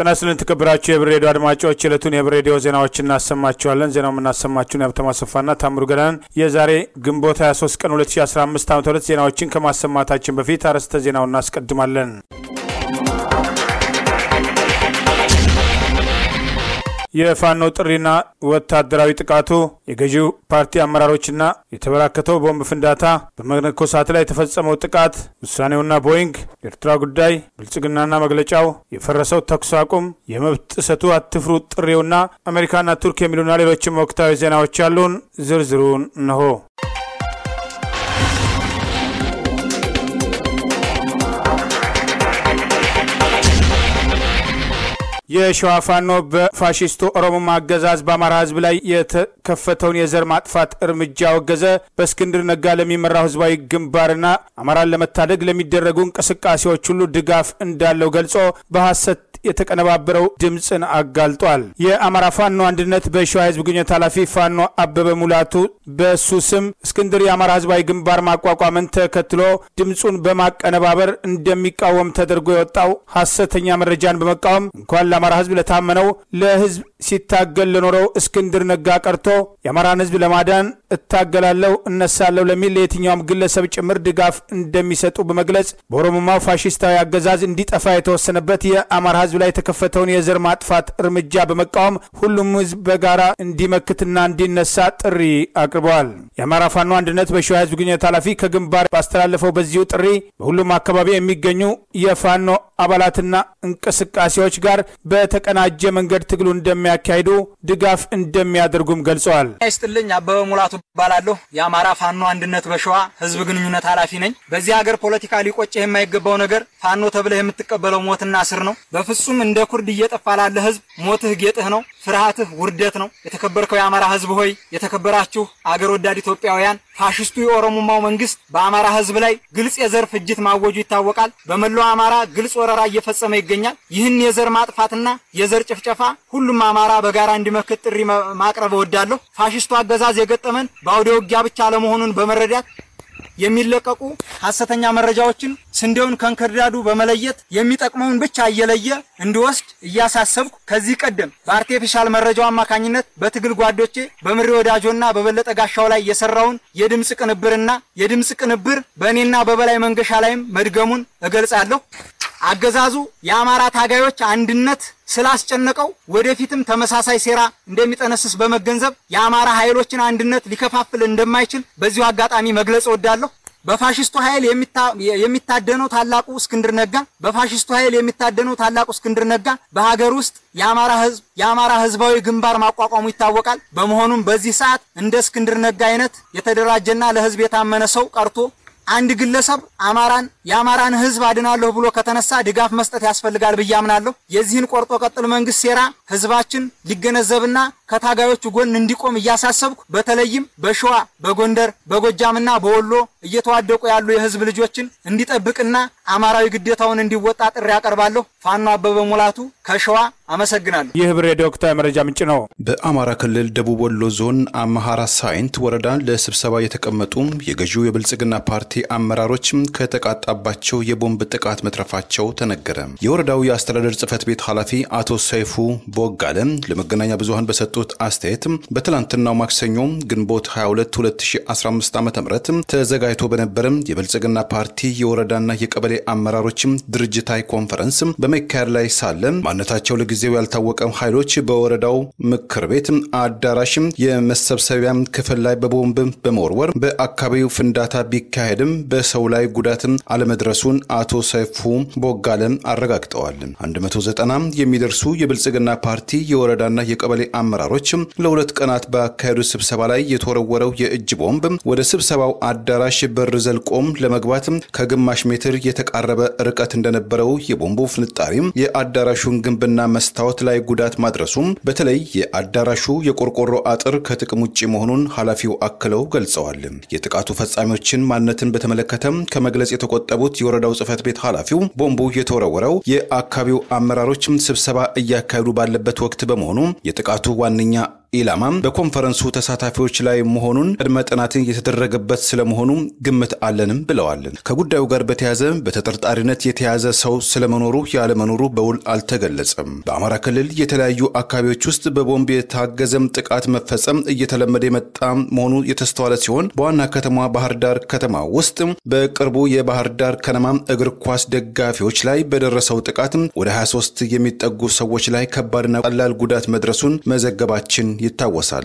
ጤና ይስጥልን የተከበራችሁ የህብር ሬዲዮ አድማጮች የዕለቱን የህብር ሬዲዮ ዜናዎች እናሰማችኋለን። ዜናው የምናሰማችሁን የሀብታሙ አሰፋና ታምሩ ገዳን የዛሬ ግንቦት 23 ቀን 2015 ዓ ም ዜናዎችን ከማሰማታችን በፊት አርዕስተ ዜናውን እናስቀድማለን። የፋኖ ጥሪና ወታደራዊ ጥቃቱ የገዢው ፓርቲ አመራሮችና የተበራከተው ቦምብ ፍንዳታ በመነኮሳት ላይ የተፈጸመው ጥቃት ውሳኔውና ቦይንግ የኤርትራ ጉዳይ ብልጽግናና መግለጫው የፈረሰው ተኩስ አቁም የመብት ጥሰቱ አትፍሩ ጥሪውና አሜሪካና ቱርክ የሚሉና ሌሎችም ወቅታዊ ዜናዎች ያሉን ዝርዝሩን እንሆ። የሸዋ ፋኖ በፋሽስቱ ኦሮሞማ አገዛዝ በአማራ ሕዝብ ላይ የተከፈተውን የዘር ማጥፋት እርምጃ አወገዘ። በእስክንድር ነጋ ለሚመራው ህዝባዊ ግንባርና አማራን ለመታደግ ለሚደረጉ እንቅስቃሴዎች ሁሉ ድጋፍ እንዳለው ገልጾ በሐሰት የተቀነባበረው ድምፅን አጋልጧል። የአማራ ፋኖ አንድነት በሸዋ ህዝብ ግንኙነት ኃላፊ ፋኖ አበበ ሙላቱ በሱ ስም እስክንድር የአማራ ህዝባዊ ግንባር ማቋቋምን ተከትሎ ድምፁን በማቀነባበር እንደሚቃወም ተደርጎ የወጣው ሐሰተኛ መረጃን በመቃወም እንኳን ለአማራ ህዝብ ለታመነው ለህዝብ ሲታገል ለኖረው እስክንድር ነጋ ቀርቶ የአማራን ህዝብ ለማዳን እታገላለሁ እነሳለሁ ለሚል ለየትኛውም ግለሰብ ጭምር ድጋፍ እንደሚሰጡ በመግለጽ በኦሮሞማው ፋሽስታዊ አገዛዝ እንዲጠፋ የተወሰነበት የአማራ ህዝብ ላይ የተከፈተውን የዘር ማጥፋት እርምጃ በመቃወም ሁሉም ህዝብ በጋራ እንዲመክትና እንዲነሳ ጥሪ አቅርበዋል። የአማራ ፋኖ አንድነት በሸዋ ህዝብ ግንኙነት ኃላፊ ከግንባር ባስተላለፈው በዚሁ ጥሪ በሁሉም አካባቢ የሚገኙ የፋኖ አባላትና እንቅስቃሴዎች ጋር በተቀናጀ መንገድ ትግሉ እንደሚያካሂዱ ድጋፍ እንደሚያደርጉም ገልጸዋል። ይስጥልኝ አበበ ሙላቱ እባላለሁ። የአማራ ፋኖ አንድነት በሸዋ ህዝብ ግንኙነት ኃላፊ ነኝ። በዚህ ሀገር ፖለቲካ ሊቆጭህ የማይገባው ነገር ፋኖ ተብለህ የምትቀበለው ሞትና ስር ነው። በፍጹም እንደ ኩርድ እየጠፋ ላለ ህዝብ ሞትህ ጌጥህ ነው፣ ፍርሃትህ ውርደት ነው። የተከበርከው የአማራ ህዝብ ሆይ የተከበራችሁ አገር ወዳድ ኢትዮጵያውያን ፋሽስቱ የኦሮሞማው መንግስት በአማራ ህዝብ ላይ ግልጽ የዘር ፍጅት ማወጁ ይታወቃል። በመላው አማራ ግልጽ ወረራ እየፈጸመ ይገኛል። ይህን የዘር ማጥፋትና የዘር ጭፍጨፋ ሁሉም አማራ በጋራ እንዲመክት ጥሪ ማቅረብ እወዳለሁ። ፋሽስቱ አገዛዝ የገጠመን በአውደ ውጊያ ብቻ አለመሆኑን በመረዳት የሚለቀቁ ሐሰተኛ መረጃዎችን ስንዴውን ከእንክርዳዱ በመለየት የሚጠቅመውን ብቻ እየለየ እንዲወስድ እያሳሰብኩ ከዚህ ቀደም በአርቴፊሻል መረጃው አማካኝነት በትግል ጓዶቼ በምሬ ወዳጆና በበለጠ ጋሻው ላይ የሰራውን የድምፅ ቅንብርና የድምፅ ቅንብር በእኔና በበላይ መንገሻ ላይም መድገሙን እገልጻለሁ። አገዛዙ የአማራ ታጋዮች አንድነት ስላስጨነቀው ወደፊትም ተመሳሳይ ሴራ እንደሚጠነስስ በመገንዘብ የአማራ ኃይሎችን አንድነት ሊከፋፍል እንደማይችል በዚሁ አጋጣሚ መግለጽ እወዳለሁ። በፋሽስቱ ኃይል የሚታደነው ታላቁ እስክንድር ነጋ በፋሽስቱ ኃይል የሚታደነው ታላቁ እስክንድር ነጋ በሀገር ውስጥ የአማራ ህዝብ የአማራ ህዝባዊ ግንባር ማቋቋሙ ይታወቃል። በመሆኑም በዚህ ሰዓት እንደ እስክንድር ነጋ አይነት የተደራጀና ለህዝብ የታመነ ሰው ቀርቶ አንድ ግለሰብ አማራን የአማራን ህዝብ አድናለሁ ብሎ ከተነሳ ድጋፍ መስጠት ያስፈልጋል ብዬ አምናለሁ። የዚህን ቆርጦ ቀጥል መንግስት ሴራ ህዝባችን ሊገነዘብና ከታጋዮቹ ጎን እንዲቆም እያሳሰብኩ በተለይም በሸዋ በጎንደር በጎጃምና በወሎ እየተዋደቁ ያሉ የህዝብ ልጆችን እንዲጠብቅና አማራዊ ግዴታውን እንዲወጣ ጥሪ ያቀርባለሁ። ፋኖ አበበ ሙላቱ ከሸዋ አመሰግናለሁ። ይህ ህብር ሬዲዮ ወቅታዊ መረጃ ምንጭ ነው። በአማራ ክልል ደቡብ ወሎ ዞን አማሃራ ሳይንት ወረዳ ለስብሰባ የተቀመጡ የገዢው የብልጽግና ፓርቲ አመራሮች ከተቃጣባቸው የቦምብ ጥቃት መትረፋቸው ተነገረ። የወረዳው የአስተዳደር ጽህፈት ቤት ኃላፊ አቶ ሰይፉ ቦጋለ ለመገናኛ ብዙኃን በሰጡት አስተያየት በትላንትናው ማክሰኞ ግንቦት 22 2015 ዓ ም ተዘጋጅቶ በነበረ የብልጽግና ፓርቲ የወረዳና የቀበሌ አመራሮች ድርጅታዊ ኮንፈረንስ በመካሄድ ላይ ሳለ ማንነታቸው ለጊዜው ያልታወቀ ኃይሎች በወረዳው ምክር ቤት አዳራሽ የመሰብሰቢያ ክፍል ላይ በቦምብ በመወርወር በአካባቢው ፍንዳታ ቢካሄድም በሰው ላይ ጉዳት አለመድረሱን አቶ ሰይፉ ቦጋለ አረጋግጠዋል። 190 የሚደርሱ የብልጽግና ፓርቲ የወረዳና የቀበሌ አመራሮች ለሁለት ቀናት ባካሄዱት ስብሰባ ላይ የተወረወረው የእጅ ቦምብ ወደ ስብሰባው አዳራሽ በር ዘልቆም ለመግባት ከግማሽ ሜትር የተቃረበ ርቀት እንደነበረው የቦምቡ ፍንጣሪ የአዳራሹን ግንብና መስታወት ላይ ጉዳት ማድረሱም በተለይ የአዳራሹ የቆርቆሮ አጥር ከጥቅም ውጭ መሆኑን ኃላፊው አክለው ገልጸዋል። የጥቃቱ ፈጻሚዎችን ማንነትን በተመለከተ ከመግለጽ የተቆጠቡት የወረዳው ጽህፈት ቤት ኃላፊው ቦምቡ የተወረወረው የአካባቢው አመራሮች ስብሰባ እያካሄዱ ባለበት ወቅት በመሆኑ የጥቃቱ ዋነኛ ኢላማም በኮንፈረንሱ ተሳታፊዎች ላይ መሆኑን ቅድመ ጥናት የተደረገበት ስለመሆኑ ግምት አለንም ብለዋል። ከጉዳዩ ጋር በተያያዘ በተጠርጣሪነት የተያዘ ሰው ስለመኖሩ ያለመኖሩ በውል አልተገለጸም። በአማራ ክልል የተለያዩ አካባቢዎች ውስጥ በቦምብ የታገዘም ጥቃት መፈጸም እየተለመደ የመጣ መሆኑ የተስተዋለ ሲሆን በዋና ከተማ ባህር ዳር ከተማ ውስጥ በቅርቡ የባህር ዳር ከነማ እግር ኳስ ደጋፊዎች ላይ በደረሰው ጥቃት ወደ 23 የሚጠጉ ሰዎች ላይ ከባድና ቀላል ጉዳት መድረሱን መዘገባችን ይታወሳል።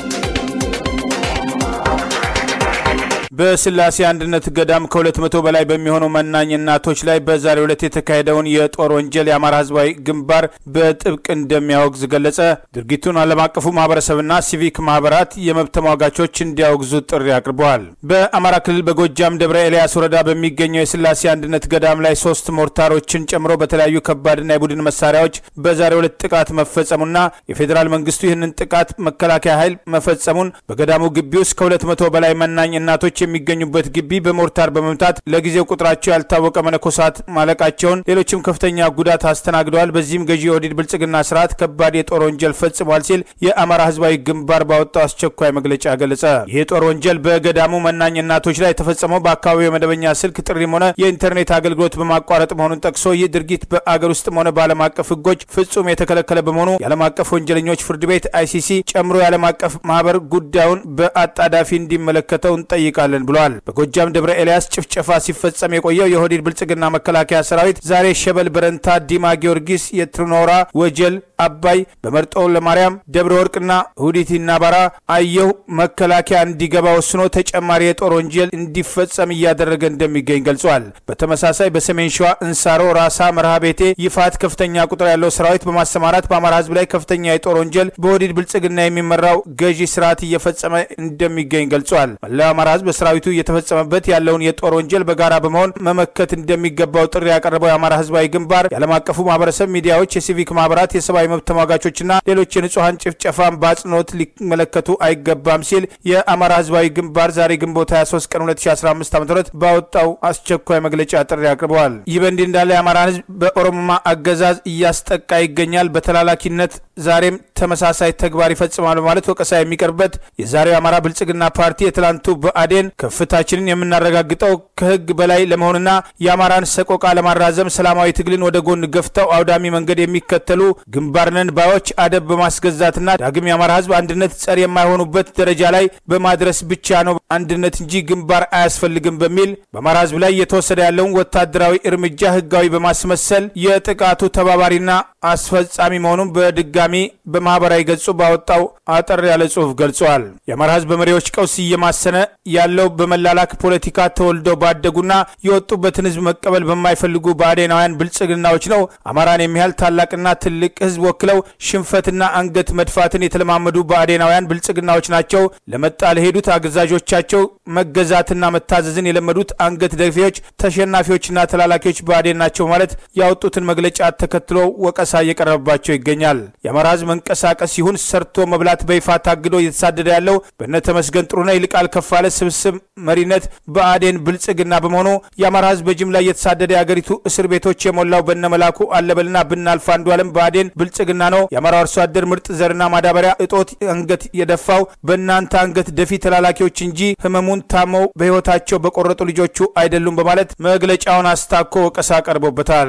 በስላሴ አንድነት ገዳም ከሁለት መቶ በላይ በሚሆኑ መናኝ እናቶች ላይ በዛሬው ዕለት የተካሄደውን የጦር ወንጀል የአማራ ሕዝባዊ ግንባር በጥብቅ እንደሚያወግዝ ገለጸ። ድርጊቱን ዓለም አቀፉ ማህበረሰብና ሲቪክ ማህበራት የመብት ተሟጋቾች እንዲያወግዙ ጥሪ አቅርበዋል። በአማራ ክልል በጎጃም ደብረ ኤልያስ ወረዳ በሚገኘው የስላሴ አንድነት ገዳም ላይ ሶስት ሞርታሮችን ጨምሮ በተለያዩ ከባድና የቡድን መሳሪያዎች በዛሬው ዕለት ጥቃት መፈጸሙና የፌዴራል መንግስቱ ይህንን ጥቃት መከላከያ ኃይል መፈጸሙን በገዳሙ ግቢ ውስጥ ከሁለት መቶ በላይ መናኝ እናቶች የሚገኙበት ግቢ በሞርታር በመምታት ለጊዜው ቁጥራቸው ያልታወቀ መነኮሳት ማለቃቸውን፣ ሌሎችም ከፍተኛ ጉዳት አስተናግደዋል። በዚህም ገዢ የኦህዴድ ብልጽግና ስርዓት ከባድ የጦር ወንጀል ፈጽሟል ሲል የአማራ ህዝባዊ ግንባር ባወጣው አስቸኳይ መግለጫ ገለጸ። ይህ የጦር ወንጀል በገዳሙ መናኝ እናቶች ላይ የተፈጸመው በአካባቢው የመደበኛ ስልክ ጥሪም ሆነ የኢንተርኔት አገልግሎት በማቋረጥ መሆኑን ጠቅሶ ይህ ድርጊት በአገር ውስጥም ሆነ በዓለም አቀፍ ህጎች ፍጹም የተከለከለ በመሆኑ የዓለም አቀፍ ወንጀለኞች ፍርድ ቤት አይሲሲ ጨምሮ የዓለም አቀፍ ማህበር ጉዳዩን በአጣዳፊ እንዲመለከተው እንጠይቃለን እንሰራለን ብለዋል። በጎጃም ደብረ ኤልያስ ጭፍጨፋ ሲፈጸም የቆየው የኦህዴድ ብልጽግና መከላከያ ሰራዊት ዛሬ ሸበል፣ በረንታ፣ ዲማ ጊዮርጊስ፣ የትኖራ ወጀል፣ አባይ፣ በመርጦ ለማርያም፣ ደብረ ወርቅና ሁዲትና ባራ አየሁ መከላከያ እንዲገባ ወስኖ ተጨማሪ የጦር ወንጀል እንዲፈጸም እያደረገ እንደሚገኝ ገልጿል። በተመሳሳይ በሰሜን ሸዋ እንሳሮ፣ ራሳ፣ መርሃ ቤቴ፣ ይፋት ከፍተኛ ቁጥር ያለው ሰራዊት በማሰማራት በአማራ ህዝብ ላይ ከፍተኛ የጦር ወንጀል በኦህዴድ ብልጽግና የሚመራው ገዢ ስርዓት እየፈጸመ እንደሚገኝ ገልጿል። መላው አማራ ህዝብ ሰራዊቱ እየተፈጸመበት ያለውን የጦር ወንጀል በጋራ በመሆን መመከት እንደሚገባው ጥሪ ያቀረበው የአማራ ህዝባዊ ግንባር የዓለም አቀፉ ማህበረሰብ፣ ሚዲያዎች፣ የሲቪክ ማህበራት፣ የሰብአዊ መብት ተሟጋቾችና ሌሎች የንጹሐን ጭፍጨፋን በአጽንኦት ሊመለከቱ አይገባም ሲል የአማራ ህዝባዊ ግንባር ዛሬ ግንቦት 23 ቀን 2015 ዓ ም ባወጣው አስቸኳይ መግለጫ ጥሪ አቅርበዋል። ይህ በእንዲህ እንዳለ የአማራን ህዝብ በኦሮሞማ አገዛዝ እያስጠቃ ይገኛል። በተላላኪነት ዛሬም ተመሳሳይ ተግባር ይፈጽማል በማለት ወቀሳ የሚቀርብበት የዛሬው የአማራ ብልጽግና ፓርቲ የትላንቱ ብአዴን ከፍታችንን የምናረጋግጠው ከህግ በላይ ለመሆንና የአማራን ሰቆቃ ለማራዘም ሰላማዊ ትግልን ወደ ጎን ገፍተው አውዳሚ መንገድ የሚከተሉ ግንባርነን ባዮች አደብ በማስገዛትና ዳግም የአማራ ህዝብ አንድነት ጸር የማይሆኑበት ደረጃ ላይ በማድረስ ብቻ ነው አንድነት እንጂ ግንባር አያስፈልግም በሚል በአማራ ህዝብ ላይ እየተወሰደ ያለውን ወታደራዊ እርምጃ ህጋዊ በማስመሰል የጥቃቱ ተባባሪና አስፈጻሚ መሆኑን በድጋሚ በማህበራዊ ገጹ ባወጣው አጠር ያለ ጽሁፍ ገልጿል። የአማራ ህዝብ በመሪዎች ቀውስ እየማሰነ ያለው በመላላክ ፖለቲካ ተወልደው ባደጉና የወጡበትን ህዝብ መቀበል በማይፈልጉ ብአዴናውያን ብልጽግናዎች ነው። አማራን የሚያህል ታላቅና ትልቅ ህዝብ ወክለው ሽንፈትና አንገት መድፋትን የተለማመዱ ብአዴናውያን ብልጽግናዎች ናቸው። ለመጣ ለሄዱት አገዛዦቻቸው መገዛትና መታዘዝን የለመዱት አንገት ደፊዎች፣ ተሸናፊዎችና ተላላኪዎች ብአዴን ናቸው ማለት ያወጡትን መግለጫ ተከትሎ ወቀሳ እየቀረበባቸው ይገኛል። የአማራ ህዝብ መንቀሳቀስ ይሁን ሰርቶ መብላት በይፋ ታግዶ እየተሳደደ ያለው በነ ተመስገን ጥሩነህ ይልቃል ከፋለ ስብስብ መሪነት ብአዴን ብልጽግና በመሆኑ የአማራ ህዝብ በጅምላ እየተሳደደ የአገሪቱ እስር ቤቶች የሞላው በነ መላኩ አለበልና ብናልፍ አንዱ ዓለም ብአዴን ብልጽግና ነው። የአማራ አርሶ አደር ምርጥ ዘርና ማዳበሪያ እጦት አንገት የደፋው በእናንተ አንገት ደፊ ተላላኪዎች እንጂ ህመሙን ታመው በህይወታቸው በቆረጡ ልጆቹ አይደሉም በማለት መግለጫውን አስታኮ ወቀሳ ቀርቦበታል።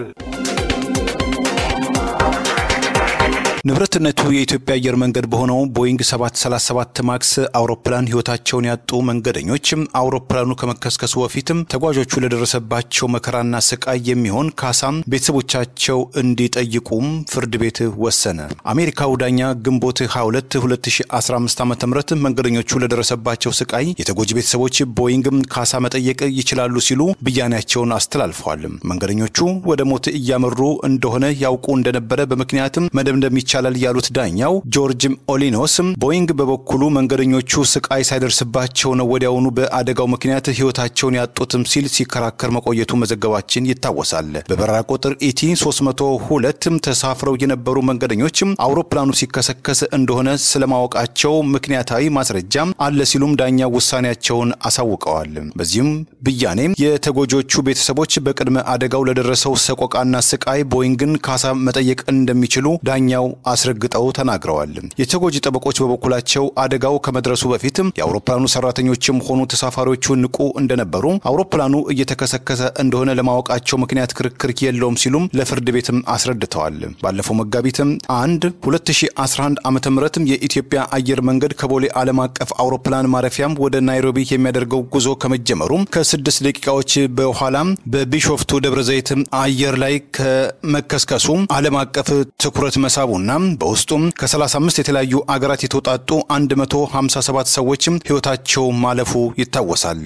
ንብረትነቱ የኢትዮጵያ አየር መንገድ በሆነው ቦይንግ 737 ማክስ አውሮፕላን ህይወታቸውን ያጡ መንገደኞች አውሮፕላኑ ከመከስከሱ በፊትም ተጓዦቹ ለደረሰባቸው መከራና ስቃይ የሚሆን ካሳም ቤተሰቦቻቸው እንዲጠይቁም ፍርድ ቤት ወሰነ። አሜሪካው ዳኛ ግንቦት 22 2015 ዓ ም መንገደኞቹ ለደረሰባቸው ስቃይ የተጎጂ ቤተሰቦች ቦይንግ ካሳ መጠየቅ ይችላሉ ሲሉ ብያኔያቸውን አስተላልፈዋል። መንገደኞቹ ወደ ሞት እያመሩ እንደሆነ ያውቁ እንደነበረ በምክንያትም መደምደም ይቻላል ያሉት ዳኛው ጆርጅ ኦሊኖስ ቦይንግ በበኩሉ መንገደኞቹ ስቃይ ሳይደርስባቸው ነው ወዲያውኑ በአደጋው ምክንያት ህይወታቸውን ያጡትም ሲል ሲከራከር መቆየቱ መዘገባችን ይታወሳል። በበረራ ቁጥር ኢቲ 302 ተሳፍረው የነበሩ መንገደኞችም አውሮፕላኑ ሲከሰከስ እንደሆነ ስለማወቃቸው ምክንያታዊ ማስረጃ አለ ሲሉም ዳኛው ውሳኔያቸውን አሳውቀዋል። በዚህም ብያኔ የተጎጆቹ ቤተሰቦች በቅድመ አደጋው ለደረሰው ሰቆቃና ስቃይ ቦይንግን ካሳ መጠየቅ እንደሚችሉ ዳኛው አስረግጠው ተናግረዋል። የተጎጂ ጠበቆች በበኩላቸው አደጋው ከመድረሱ በፊት የአውሮፕላኑ ሰራተኞችም ሆኑ ተሳፋሪዎቹ ንቁ እንደነበሩ፣ አውሮፕላኑ እየተከሰከሰ እንደሆነ ለማወቃቸው ምክንያት ክርክር የለውም ሲሉም ለፍርድ ቤትም አስረድተዋል። ባለፈው መጋቢትም አንድ 2011 ዓ ም የኢትዮጵያ አየር መንገድ ከቦሌ ዓለም አቀፍ አውሮፕላን ማረፊያም ወደ ናይሮቢ የሚያደርገው ጉዞ ከመጀመሩ ከስድስት ደቂቃዎች በኋላም በቢሾፍቱ ደብረ ዘይት አየር ላይ ከመከስከሱ ዓለም አቀፍ ትኩረት መሳቡና በውስጡም ከ35 የተለያዩ አገራት የተውጣጡ 157 ሰዎችም ሕይወታቸው ማለፉ ይታወሳል።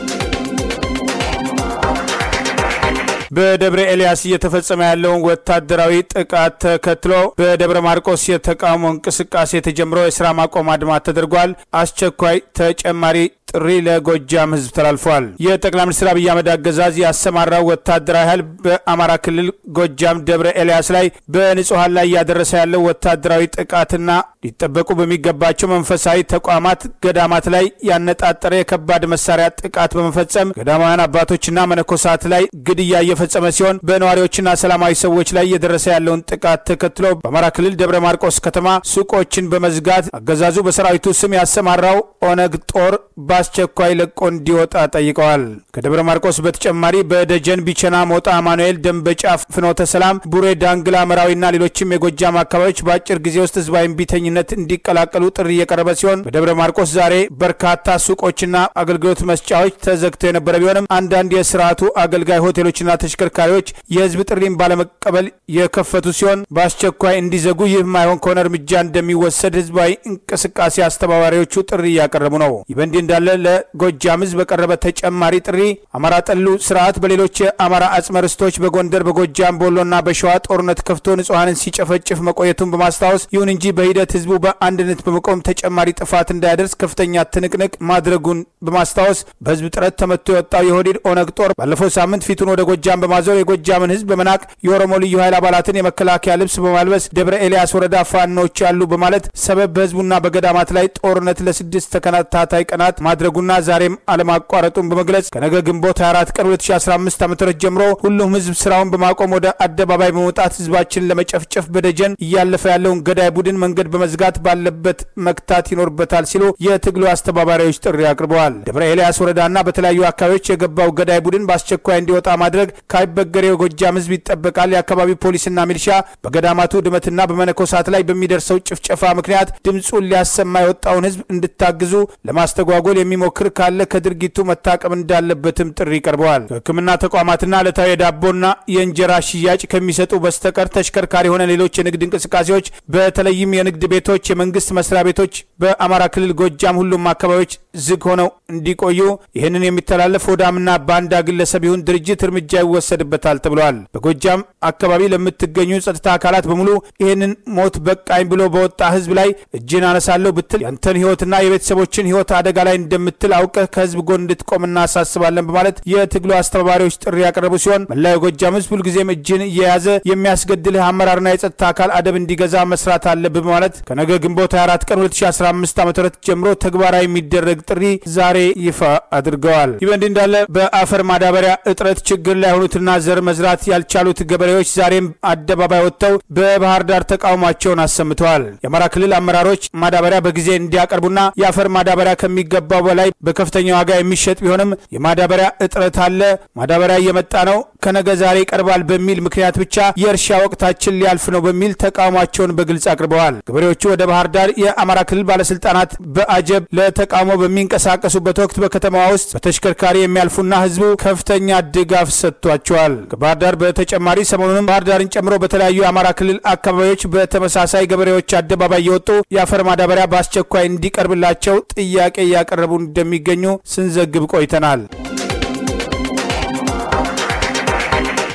በደብረ ኤልያስ እየተፈጸመ ያለውን ወታደራዊ ጥቃት ተከትሎ በደብረ ማርቆስ የተቃውሞ እንቅስቃሴ ተጀምሮ የስራ ማቆም አድማ ተደርጓል። አስቸኳይ ተጨማሪ ጥሪ ለጎጃም ህዝብ ተላልፏል። የጠቅላይ ሚኒስትር አብይ አህመድ አገዛዝ ያሰማራው ወታደራዊ ኃይል በአማራ ክልል ጎጃም ደብረ ኤልያስ ላይ በንጹሐን ላይ እያደረሰ ያለው ወታደራዊ ጥቃትና ሊጠበቁ በሚገባቸው መንፈሳዊ ተቋማት ገዳማት ላይ ያነጣጠረ የከባድ መሳሪያ ጥቃት በመፈጸም ገዳማውያን አባቶችና መነኮሳት ላይ ግድያ እየፈጸመ ሲሆን በነዋሪዎችና ሰላማዊ ሰዎች ላይ እየደረሰ ያለውን ጥቃት ተከትሎ በአማራ ክልል ደብረ ማርቆስ ከተማ ሱቆችን በመዝጋት አገዛዙ በሰራዊቱ ስም ያሰማራው ኦነግ ጦር በአስቸኳይ ለቆ እንዲወጣ ጠይቀዋል። ከደብረ ማርቆስ በተጨማሪ በደጀን፣ ቢቸና፣ ሞጣ፣ አማኑኤል፣ ደንበጫ፣ ፍኖተ ሰላም፣ ቡሬ፣ ዳንግላ፣ መራዊና ሌሎችም የጎጃም አካባቢዎች በአጭር ጊዜ ውስጥ ህዝባዊ እምቢተኝነት እንዲቀላቀሉ ጥሪ እየቀረበ ሲሆን በደብረ ማርቆስ ዛሬ በርካታ ሱቆችና አገልግሎት መስጫዎች ተዘግተው የነበረ ቢሆንም አንዳንድ የስርዓቱ አገልጋይ ሆቴሎችና ተሽከርካሪዎች የህዝብ ጥሪን ባለመቀበል የከፈቱ ሲሆን በአስቸኳይ እንዲዘጉ ይህ ማይሆን ከሆነ እርምጃ እንደሚወሰድ ህዝባዊ እንቅስቃሴ አስተባባሪዎቹ ጥሪ እያቀረቡ ነው። ይህ በእንዲህ እንዳለ ለጎጃም ህዝብ በቀረበ ተጨማሪ ጥሪ አማራ ጠሉ ስርዓት በሌሎች የአማራ አጽመ ርስቶች በጎንደር፣ በጎጃም፣ በወሎና በሸዋ ጦርነት ከፍቶ ንጹሐንን ሲጨፈጭፍ መቆየቱን በማስታወስ ይሁን እንጂ በሂደት ህዝቡ በአንድነት በመቆም ተጨማሪ ጥፋት እንዳያደርስ ከፍተኛ ትንቅንቅ ማድረጉን በማስታወስ በህዝብ ጥረት ተመቶ የወጣው የሆዲድ ኦነግ ጦር ባለፈው ሳምንት ፊቱን ወደ ጎጃም በማዞር የጎጃምን ህዝብ በመናቅ የኦሮሞ ልዩ ኃይል አባላትን የመከላከያ ልብስ በማልበስ ደብረ ኤልያስ ወረዳ ፋኖች ያሉ በማለት ሰበብ በህዝቡና በገዳማት ላይ ጦርነት ለስድስት ተከታታይ ቀናት ማድረጉና ዛሬም አለማቋረጡን በመግለጽ ከነገ ግንቦት 24 ቀን 2015 ዓ ም ጀምሮ ሁሉም ህዝብ ስራውን በማቆም ወደ አደባባይ በመውጣት ህዝባችንን ለመጨፍጨፍ በደጀን እያለፈ ያለውን ገዳይ ቡድን መንገድ በመዝጋት ባለበት መክታት ይኖርበታል ሲሉ የትግሉ አስተባባሪዎች ጥሪ አቅርበዋል። ደብረ ኤልያስ ወረዳና በተለያዩ አካባቢዎች የገባው ገዳይ ቡድን በአስቸኳይ እንዲወጣ ማድረግ ካይበገሬው የጎጃም ህዝብ ይጠበቃል። የአካባቢው ፖሊስና ሚሊሻ በገዳማቱ ድመትና በመነኮሳት ላይ በሚደርሰው ጭፍጨፋ ምክንያት ድምፁን ሊያሰማ የወጣውን ህዝብ እንድታግዙ ለማስተጓጎል የሚሞክር ካለ ከድርጊቱ መታቀብ እንዳለበትም ጥሪ ቀርበዋል። ከህክምና ተቋማትና ዕለታዊ የዳቦና የእንጀራ ሽያጭ ከሚሰጡ በስተቀር ተሽከርካሪ የሆነ ሌሎች የንግድ እንቅስቃሴዎች በተለይም የንግድ ቤቶች፣ የመንግስት መስሪያ ቤቶች በአማራ ክልል ጎጃም ሁሉም አካባቢዎች ዝግ ሆነው እንዲቆዩ ይህንን የሚተላለፍ ሆዳምና ባንዳ ግለሰብ ይሁን ድርጅት እርምጃ ይወሰድበታል ተብለዋል። በጎጃም አካባቢ ለምትገኙ ጸጥታ አካላት በሙሉ ይህንን ሞት በቃኝ ብሎ በወጣ ህዝብ ላይ እጅን አነሳለሁ ብትል ያንተን ህይወትና የቤተሰቦችን ህይወት አደጋ ላይ እንደምትል አውቀህ ከህዝብ ጎን እንድትቆም እናሳስባለን በማለት የትግሉ አስተባባሪዎች ጥሪ ያቀረቡ ሲሆን መላው የጎጃም ህዝብ ሁልጊዜም እጅን እየያዘ የሚያስገድልህ አመራርና የጸጥታ አካል አደብ እንዲገዛ መስራት አለብህ በማለት ከነገ ግንቦት 24 ቀን 2015 ዓ ም ጀምሮ ተግባራዊ የሚደረግ ጥሪ ዛሬ ይፋ አድርገዋል። ይህ በእንዲህ እንዳለ በአፈር ማዳበሪያ እጥረት ችግር ላይ የሆኑትና ዘር መዝራት ያልቻሉት ገበሬዎች ዛሬም አደባባይ ወጥተው በባህር ዳር ተቃውሟቸውን አሰምተዋል። የአማራ ክልል አመራሮች ማዳበሪያ በጊዜ እንዲያቀርቡና የአፈር ማዳበሪያ ከሚገባው በላይ በከፍተኛ ዋጋ የሚሸጥ ቢሆንም የማዳበሪያ እጥረት አለ፣ ማዳበሪያ እየመጣ ነው፣ ከነገ ዛሬ ይቀርባል በሚል ምክንያት ብቻ የእርሻ ወቅታችን ሊያልፍ ነው በሚል ተቃውሟቸውን በግልጽ አቅርበዋል። ገበሬዎቹ ወደ ባህር ዳር የአማራ ክልል ባለስልጣናት በአጀብ ለተቃውሞ በሚንቀሳቀሱበት ወቅት በከተማዋ ውስጥ በተሽከርካሪ የሚያልፉና ህዝቡ ከፍተኛ ድጋፍ ሰጥቷቸዋል። ከባህር ዳር በተጨማሪ ሰሞኑንም ባህር ዳርን ጨምሮ በተለያዩ የአማራ ክልል አካባቢዎች በተመሳሳይ ገበሬዎች አደባባይ የወጡ የአፈር ማዳበሪያ በአስቸኳይ እንዲቀርብላቸው ጥያቄ እያቀረቡ እንደሚገኙ ስንዘግብ ቆይተናል።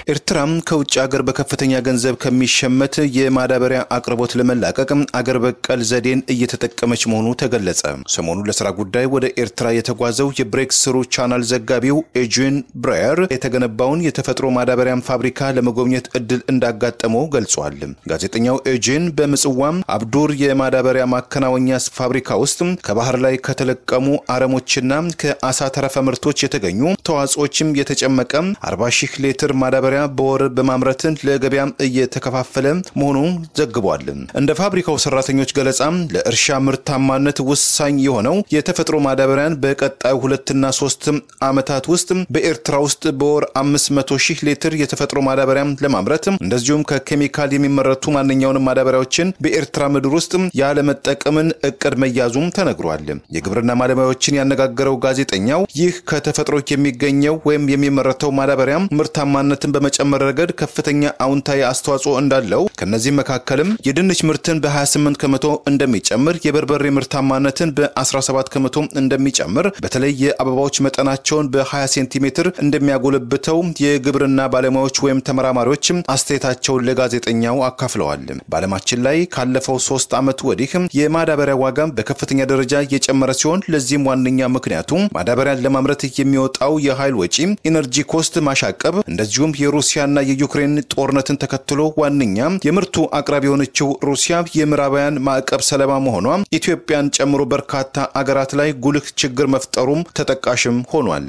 ኤርትራም ከውጭ ሀገር በከፍተኛ ገንዘብ ከሚሸመት የማዳበሪያ አቅርቦት ለመላቀቅ አገር በቀል ዘዴን እየተጠቀመች መሆኑ ተገለጸ። ሰሞኑን ለስራ ጉዳይ ወደ ኤርትራ የተጓዘው የብሬክስ ስሩ ቻናል ዘጋቢው ኤጅን ብራየር የተገነባውን የተፈጥሮ ማዳበሪያን ፋብሪካ ለመጎብኘት እድል እንዳጋጠመው ገልጿል። ጋዜጠኛው ኤጅን በምጽዋም አብዱር የማዳበሪያ ማከናወኛ ፋብሪካ ውስጥ ከባህር ላይ ከተለቀሙ አረሞችና ከአሳ ተረፈ ምርቶች የተገኙ ተዋጽኦችም የተጨመቀ 40 ሺህ ሊትር ማዳበሪያ በወር በማምረት ለገበያ እየተከፋፈለ መሆኑን ዘግቧል። እንደ ፋብሪካው ሰራተኞች ገለጻ ለእርሻ ምርታማነት ወሳኝ የሆነው የተፈጥሮ ማዳበሪያን በቀጣዩ ሁለትና ሶስት ዓመታት ውስጥ በኤርትራ ውስጥ በወር 500 ሺህ ሊትር የተፈጥሮ ማዳበሪያ ለማምረት እንደዚሁም ከኬሚካል የሚመረቱ ማንኛውንም ማዳበሪያዎችን በኤርትራ ምድር ውስጥ ያለመጠቀምን እቅድ መያዙም ተነግሯል። የግብርና ባለሙያዎችን ያነጋገረው ጋዜጠኛው ይህ ከተፈጥሮ የሚገኘው ወይም የሚመረተው ማዳበሪያ ምርታማነትን በመጨመር ረገድ ከፍተኛ አውንታዊ አስተዋጽኦ እንዳለው ከነዚህም መካከልም የድንች ምርትን በ28 ከመቶ እንደሚጨምር፣ የበርበሬ ምርታማነትን በ17 ከመቶ እንደሚጨምር፣ በተለይ የአበባዎች መጠናቸውን በ20 ሴንቲሜትር እንደሚያጎለብተው የግብርና ባለሙያዎች ወይም ተመራማሪዎች አስተያየታቸውን ለጋዜጠኛው አካፍለዋል። በዓለማችን ላይ ካለፈው ሶስት ዓመት ወዲህ የማዳበሪያ ዋጋ በከፍተኛ ደረጃ የጨመረ ሲሆን ለዚህም ዋነኛ ምክንያቱ ማዳበሪያን ለማምረት የሚወጣው የኃይል ወጪ፣ ኢነርጂ ኮስት ማሻቀብ እንደዚሁም የሩሲያና የዩክሬን ጦርነትን ተከትሎ ዋነኛ የምርቱ አቅራቢ የሆነችው ሩሲያ የምዕራባውያን ማዕቀብ ሰለባ መሆኗ ኢትዮጵያን ጨምሮ በርካታ አገራት ላይ ጉልህ ችግር መፍጠሩም ተጠቃሽም ሆኗል።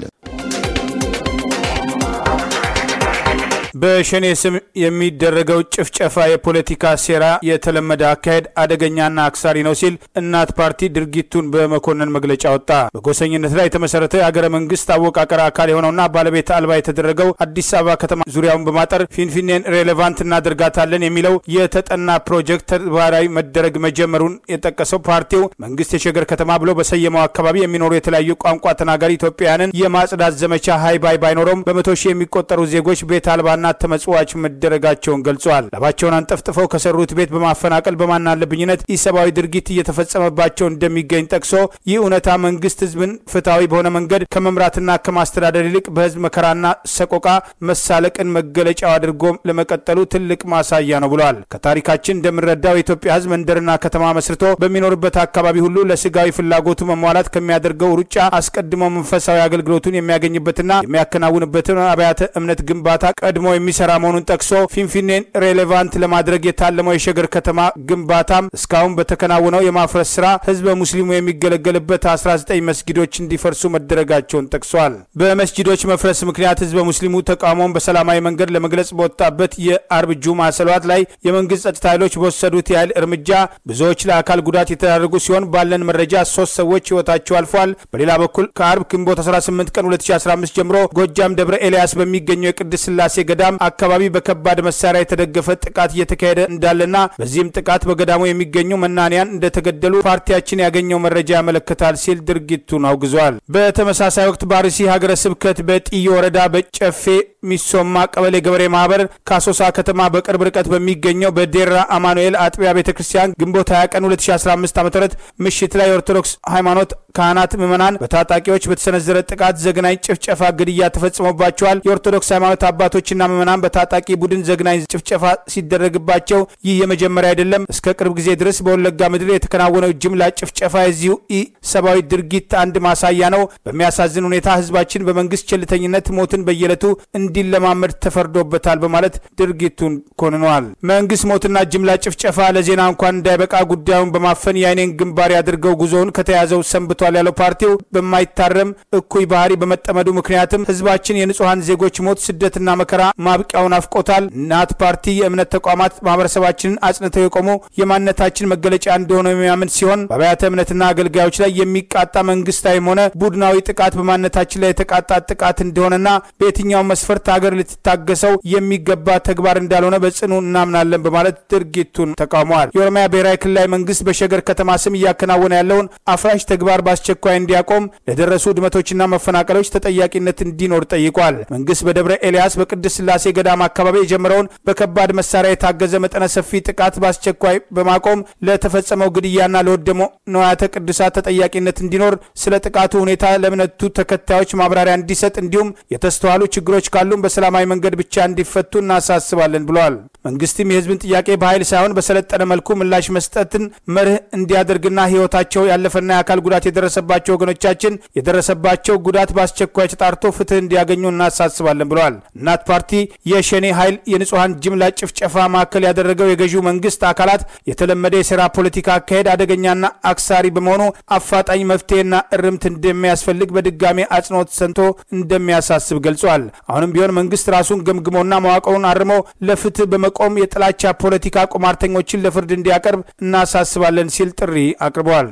በሸኔ ስም የሚደረገው ጭፍጨፋ የፖለቲካ ሴራ የተለመደ አካሄድ አደገኛና አክሳሪ ነው ሲል እናት ፓርቲ ድርጊቱን በመኮነን መግለጫ ወጣ። በጎሰኝነት ላይ የተመሰረተ የአገረ መንግስት አወቃቀር አካል የሆነውና ባለቤት አልባ የተደረገው አዲስ አበባ ከተማ ዙሪያውን በማጠር ፊንፊኔን ሬሌቫንት እናደርጋታለን የሚለው የተጠና ፕሮጀክት ተግባራዊ መደረግ መጀመሩን የጠቀሰው ፓርቲው መንግስት የሸገር ከተማ ብሎ በሰየመው አካባቢ የሚኖሩ የተለያዩ ቋንቋ ተናጋሪ ኢትዮጵያውያንን የማጽዳት ዘመቻ ሀይ ባይ ባይኖረውም በመቶ ሺህ የሚቆጠሩ ዜጎች ቤት አልባና ተመጽዋች መደረጋቸውን ገልጿል። ላባቸውን አንጠፍጥፈው ከሰሩት ቤት በማፈናቀል በማናለብኝነት ኢሰብአዊ ድርጊት እየተፈጸመባቸው እንደሚገኝ ጠቅሶ ይህ እውነታ መንግስት ህዝብን ፍትሐዊ በሆነ መንገድ ከመምራትና ከማስተዳደር ይልቅ በህዝብ መከራና ሰቆቃ መሳለቅን መገለጫው አድርጎ ለመቀጠሉ ትልቅ ማሳያ ነው ብሏል። ከታሪካችን እንደምንረዳው የኢትዮጵያ ህዝብ መንደርና ከተማ መስርቶ በሚኖርበት አካባቢ ሁሉ ለስጋዊ ፍላጎቱ መሟላት ከሚያደርገው ሩጫ አስቀድሞ መንፈሳዊ አገልግሎቱን የሚያገኝበትና የሚያከናውንበትን አብያተ እምነት ግንባታ ቀድሞ የሚሰራ መሆኑን ጠቅሶ ፊንፊኔን ሬሌቫንት ለማድረግ የታለመው የሸገር ከተማ ግንባታም እስካሁን በተከናወነው የማፍረስ ስራ ህዝበ ሙስሊሙ የሚገለገልበት 19 መስጊዶች እንዲፈርሱ መደረጋቸውን ጠቅሷል። በመስጊዶች መፍረስ ምክንያት ህዝበ ሙስሊሙ ተቃውሞውን በሰላማዊ መንገድ ለመግለጽ በወጣበት የአርብ ጁማ ሰሏት ላይ የመንግስት ጸጥታ ኃይሎች በወሰዱት የኃይል እርምጃ ብዙዎች ለአካል ጉዳት የተዳረጉ ሲሆን ባለን መረጃ ሶስት ሰዎች ህይወታቸው አልፏል። በሌላ በኩል ከአርብ ግንቦት 18 ቀን 2015 ጀምሮ ጎጃም ደብረ ኤልያስ በሚገኘው የቅድስት ስላሴ ገዳም አካባቢ በከባድ መሳሪያ የተደገፈ ጥቃት እየተካሄደ እንዳለና በዚህም ጥቃት በገዳሙ የሚገኙ መናንያን እንደተገደሉ ፓርቲያችን ያገኘው መረጃ ያመለክታል ሲል ድርጊቱን አውግዟል። በተመሳሳይ ወቅት በአርሲ ሀገረ ስብከት በጥዮ ወረዳ በጨፌ ሚሶማ ቀበሌ ገበሬ ማህበር ከአሶሳ ከተማ በቅርብ ርቀት በሚገኘው በዴራ አማኑኤል አጥቢያ ቤተ ክርስቲያን ግንቦት 20 ቀን 2015 ዓ ም ምሽት ላይ የኦርቶዶክስ ሃይማኖት ካህናት ምዕመናን በታጣቂዎች በተሰነዘረ ጥቃት ዘግናኝ ጭፍጨፋ፣ ግድያ ተፈጽሞባቸዋል። የኦርቶዶክስ ሃይማኖት አባቶችና ምዕመናን በታጣቂ ቡድን ዘግናኝ ጭፍጨፋ ሲደረግባቸው ይህ የመጀመሪያ አይደለም። እስከ ቅርብ ጊዜ ድረስ በወለጋ ምድር የተከናወነው ጅምላ ጭፍጨፋ የዚሁ ኢ ሰብአዊ ድርጊት አንድ ማሳያ ነው። በሚያሳዝን ሁኔታ ህዝባችን በመንግስት ቸልተኝነት ሞትን በየዕለቱ እንዲለማመድ ተፈርዶበታል በማለት ድርጊቱን ኮንነዋል። መንግስት ሞትና ጅምላ ጭፍጨፋ ለዜና እንኳን እንዳይበቃ ጉዳዩን በማፈን የአይኔን ግንባር ያድርገው ጉዞውን ከተያዘው ሰንብቷል ያለው ፓርቲው በማይታረም እኩይ ባህሪ በመጠመዱ ምክንያትም ህዝባችን የንጹሐን ዜጎች ሞት፣ ስደትና መከራ ማብቂያውን አፍቆታል። እናት ፓርቲ የእምነት ተቋማት ማህበረሰባችንን አጽንተው የቆሙ የማንነታችን መገለጫ እንደሆነ የሚያምን ሲሆን በአብያተ እምነትና አገልጋዮች ላይ የሚቃጣ መንግስታዊም ሆነ ቡድናዊ ጥቃት በማንነታችን ላይ የተቃጣ ጥቃት እንደሆነና በየትኛውም መስፈርት ሀገር ልትታገሰው የሚገባ ተግባር እንዳልሆነ በጽኑ እናምናለን በማለት ድርጊቱን ተቃውመዋል። የኦሮሚያ ብሔራዊ ክልላዊ መንግስት በሸገር ከተማ ስም እያከናወነ ያለውን አፍራሽ ተግባር በአስቸኳይ እንዲያቆም ለደረሱ ውድመቶችና መፈናቀሎች ተጠያቂነት እንዲኖር ጠይቋል። መንግስት በደብረ ኤልያስ በቅድስት ስላሴ ስላሴ ገዳም አካባቢ የጀመረውን በከባድ መሳሪያ የታገዘ መጠነ ሰፊ ጥቃት በአስቸኳይ በማቆም ለተፈጸመው ግድያና ለወደሞ ንዋያተ ቅዱሳት ተጠያቂነት እንዲኖር ስለ ጥቃቱ ሁኔታ ለእምነቱ ተከታዮች ማብራሪያ እንዲሰጥ እንዲሁም የተስተዋሉ ችግሮች ካሉም በሰላማዊ መንገድ ብቻ እንዲፈቱ እናሳስባለን ብለዋል። መንግስትም የህዝብን ጥያቄ በኃይል ሳይሆን በሰለጠነ መልኩ ምላሽ መስጠትን መርህ እንዲያደርግና ህይወታቸው ያለፈና የአካል ጉዳት የደረሰባቸው ወገኖቻችን የደረሰባቸው ጉዳት በአስቸኳይ ተጣርቶ ፍትህ እንዲያገኙ እናሳስባለን ብለዋል። እናት ፓርቲ የሸኔ ኃይል የንጹሐን ጅምላ ጭፍጨፋ ማዕከል ያደረገው የገዢው መንግስት አካላት የተለመደ የሴራ ፖለቲካ አካሄድ አደገኛና አክሳሪ በመሆኑ አፋጣኝ መፍትሄና እርምት እንደሚያስፈልግ በድጋሜ አጽንኦት ሰንቶ እንደሚያሳስብ ገልጿል። አሁንም ቢሆን መንግስት ራሱን ገምግሞና መዋቅሩን አርሞ ለፍትህ በመቆም የጥላቻ ፖለቲካ ቁማርተኞችን ለፍርድ እንዲያቀርብ እናሳስባለን ሲል ጥሪ አቅርበዋል።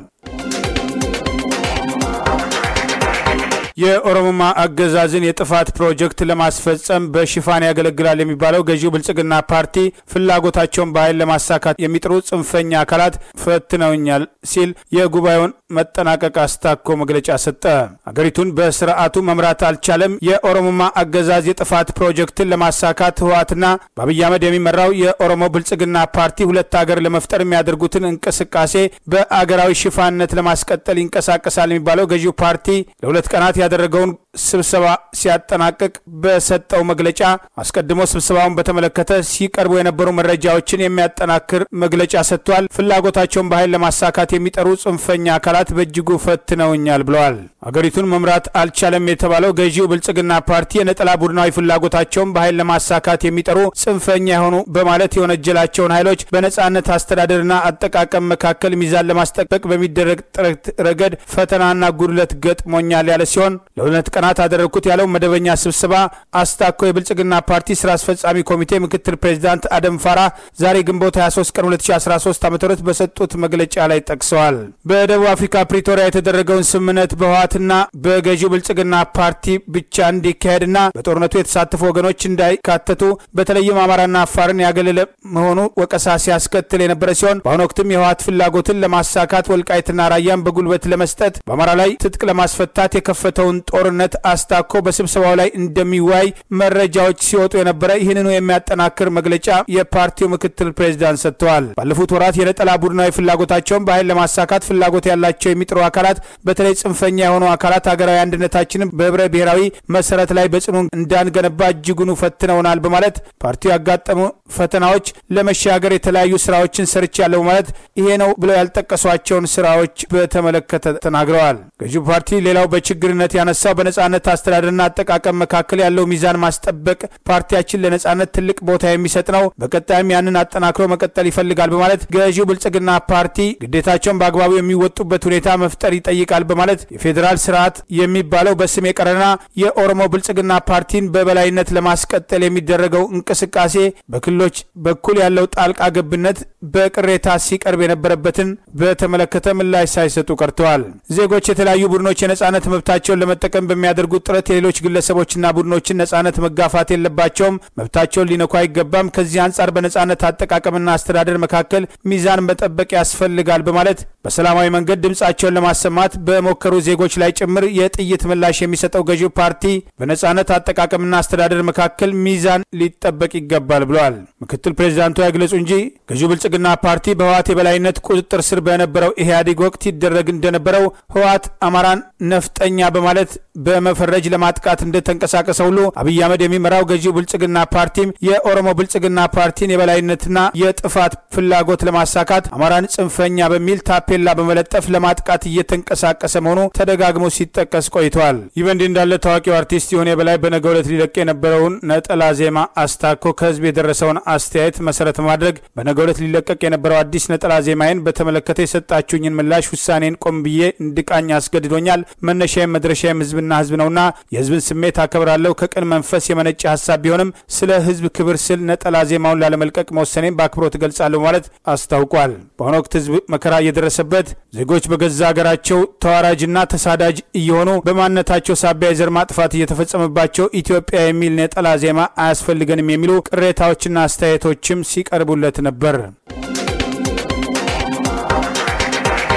የኦሮሞማ አገዛዝን የጥፋት ፕሮጀክት ለማስፈጸም በሽፋን ያገለግላል የሚባለው ገዢው ብልጽግና ፓርቲ ፍላጎታቸውን በኃይል ለማሳካት የሚጥሩ ጽንፈኛ አካላት ፈትነውኛል ሲል የጉባኤውን መጠናቀቅ አስታኮ መግለጫ ሰጠ። አገሪቱን በስርዓቱ መምራት አልቻለም። የኦሮሞማ አገዛዝ የጥፋት ፕሮጀክትን ለማሳካት ህወሓትና በአብይ አህመድ የሚመራው የኦሮሞ ብልጽግና ፓርቲ ሁለት ሀገር ለመፍጠር የሚያደርጉትን እንቅስቃሴ በአገራዊ ሽፋንነት ለማስቀጠል ይንቀሳቀሳል የሚባለው ገዢው ፓርቲ ለሁለት ቀናት ያደረገውን ስብሰባ ሲያጠናቅቅ በሰጠው መግለጫ አስቀድሞ ስብሰባውን በተመለከተ ሲቀርቡ የነበሩ መረጃዎችን የሚያጠናክር መግለጫ ሰጥቷል። ፍላጎታቸውን በኃይል ለማሳካት የሚጠሩ ጽንፈኛ አካላት በእጅጉ ፈትነውኛል ብለዋል። አገሪቱን መምራት አልቻለም የተባለው ገዢው ብልጽግና ፓርቲ የነጠላ ቡድናዊ ፍላጎታቸውን በኃይል ለማሳካት የሚጠሩ ጽንፈኛ የሆኑ በማለት የወነጀላቸውን ኃይሎች በነጻነት አስተዳደርና አጠቃቀም መካከል ሚዛን ለማስጠበቅ በሚደረግ ጥረት ረገድ ፈተናና ጉድለት ገጥሞኛል ያለ ሲሆን ለሁለት ቀናት አደረግኩት ያለው መደበኛ ስብሰባ አስታኮ የብልጽግና ፓርቲ ስራ አስፈጻሚ ኮሚቴ ምክትል ፕሬዚዳንት አደም ፋራ ዛሬ ግንቦት 23 ቀን 2013 ዓ ም በሰጡት መግለጫ ላይ ጠቅሰዋል። በደቡብ አፍሪካ ፕሪቶሪያ የተደረገውን ስምምነት በህወሓትና በገዢው ብልጽግና ፓርቲ ብቻ እንዲካሄድና በጦርነቱ የተሳተፉ ወገኖች እንዳይካተቱ በተለይም አማራና አፋርን ያገለለ መሆኑ ወቀሳ ሲያስከትል የነበረ ሲሆን በአሁኑ ወቅትም የህወሓት ፍላጎትን ለማሳካት ወልቃይትና ራያን በጉልበት ለመስጠት በአማራ ላይ ትጥቅ ለማስፈታት የከፈተውን ጦርነት አስታኮ በስብሰባው ላይ እንደሚወያይ መረጃዎች ሲወጡ የነበረ ይህንኑ የሚያጠናክር መግለጫ የፓርቲው ምክትል ፕሬዚዳንት ሰጥተዋል። ባለፉት ወራት የነጠላ ቡድናዊ ፍላጎታቸውን በኃይል ለማሳካት ፍላጎት ያላቸው የሚጥሩ አካላት በተለይ ጽንፈኛ የሆኑ አካላት ሀገራዊ አንድነታችንን በህብረ ብሔራዊ መሰረት ላይ በጽኑ እንዳንገነባ እጅጉኑ ፈትነውናል በማለት ፓርቲው ያጋጠሙ ፈተናዎች ለመሻገር የተለያዩ ስራዎችን ሰርቻለሁ በማለት ይሄ ነው ብለው ያልጠቀሷቸውን ስራዎች በተመለከተ ተናግረዋል። ገዢው ፓርቲ ሌላው በችግርነት ያነሳው በነጻነት አስተዳደርና አጠቃቀም መካከል ያለው ሚዛን ማስጠበቅ ፓርቲያችን ለነጻነት ትልቅ ቦታ የሚሰጥ ነው። በቀጣይም ያንን አጠናክሮ መቀጠል ይፈልጋል በማለት ገዢው ብልጽግና ፓርቲ ግዴታቸውን በአግባቡ የሚወጡበት ሁኔታ መፍጠር ይጠይቃል በማለት የፌዴራል ስርዓት የሚባለው በስም የቀረና የኦሮሞ ብልጽግና ፓርቲን በበላይነት ለማስቀጠል የሚደረገው እንቅስቃሴ በክልሎች በኩል ያለው ጣልቃ ገብነት በቅሬታ ሲቀርብ የነበረበትን በተመለከተ ምላሽ ሳይሰጡ ቀርተዋል። ዜጎች የተለያዩ ቡድኖች የነጻነት መብታቸውን ለመጠቀም በሚያደርጉት ጥረት የሌሎች ግለሰቦችና ቡድኖችን ነጻነት መጋፋት የለባቸውም፣ መብታቸውን ሊነኩ አይገባም። ከዚህ አንጻር በነጻነት አጠቃቀምና አስተዳደር መካከል ሚዛን መጠበቅ ያስፈልጋል በማለት በሰላማዊ መንገድ ድምጻቸውን ለማሰማት በሞከሩ ዜጎች ላይ ጭምር የጥይት ምላሽ የሚሰጠው ገዢው ፓርቲ በነጻነት አጠቃቀምና አስተዳደር መካከል ሚዛን ሊጠበቅ ይገባል ብለዋል። ምክትል ፕሬዚዳንቱ አይግለጹ እንጂ ገዢው ብልጽግና ፓርቲ በህወሓት የበላይነት ቁጥጥር ስር በነበረው ኢህአዴግ ወቅት ይደረግ እንደነበረው ህወሓት አማራን ነፍጠኛ በማለት በመፈረጅ ለማጥቃት እንደተንቀሳቀሰ ሁሉ አብይ አህመድ የሚመራው ገዢው ብልጽግና ፓርቲም የኦሮሞ ብልጽግና ፓርቲን የበላይነትና የጥፋት ፍላጎት ለማሳካት አማራን ጽንፈኛ በሚል ታፔላ በመለጠፍ ለማጥቃት እየተንቀሳቀሰ መሆኑ ተደጋግሞ ሲጠቀስ ቆይተዋል። ይህ በእንዲህ እንዳለ ታዋቂው አርቲስት ይሁኔ በላይ በነገው ዕለት ሊለቅ የነበረውን ነጠላ ዜማ አስታኮ ከህዝብ የደረሰውን አስተያየት መሰረት በማድረግ በነገው ዕለት ሊለቀቅ የነበረው አዲስ ነጠላ ዜማዬን በተመለከተ የሰጣችሁኝን ምላሽ ውሳኔን ቆም ብዬ እንድቃኝ አስገድዶኛል። መነሻዬም መድረሻዬም ህዝብና ህዝብ ነውና የህዝብን ስሜት አከብራለሁ። ከቅን መንፈስ የመነጨ ሀሳብ ቢሆንም ስለ ህዝብ ክብር ስል ነጠላ ዜማውን ላለመልቀቅ መወሰኔን በአክብሮት እገልጻለሁ ማለት አስታውቋል። በአሁኑ ወቅት ህዝብ መከራ እየደረሰበት ዜጎች በገዛ ሀገራቸው ተዋራጅና ተሳዳጅ እየሆኑ በማንነታቸው ሳቢያ የዘር ማጥፋት እየተፈጸመባቸው ኢትዮጵያ የሚል ነጠላ ዜማ አያስፈልገንም የሚሉ ቅሬታዎችና አስተያየቶችም ሲቀርቡለት ነበር።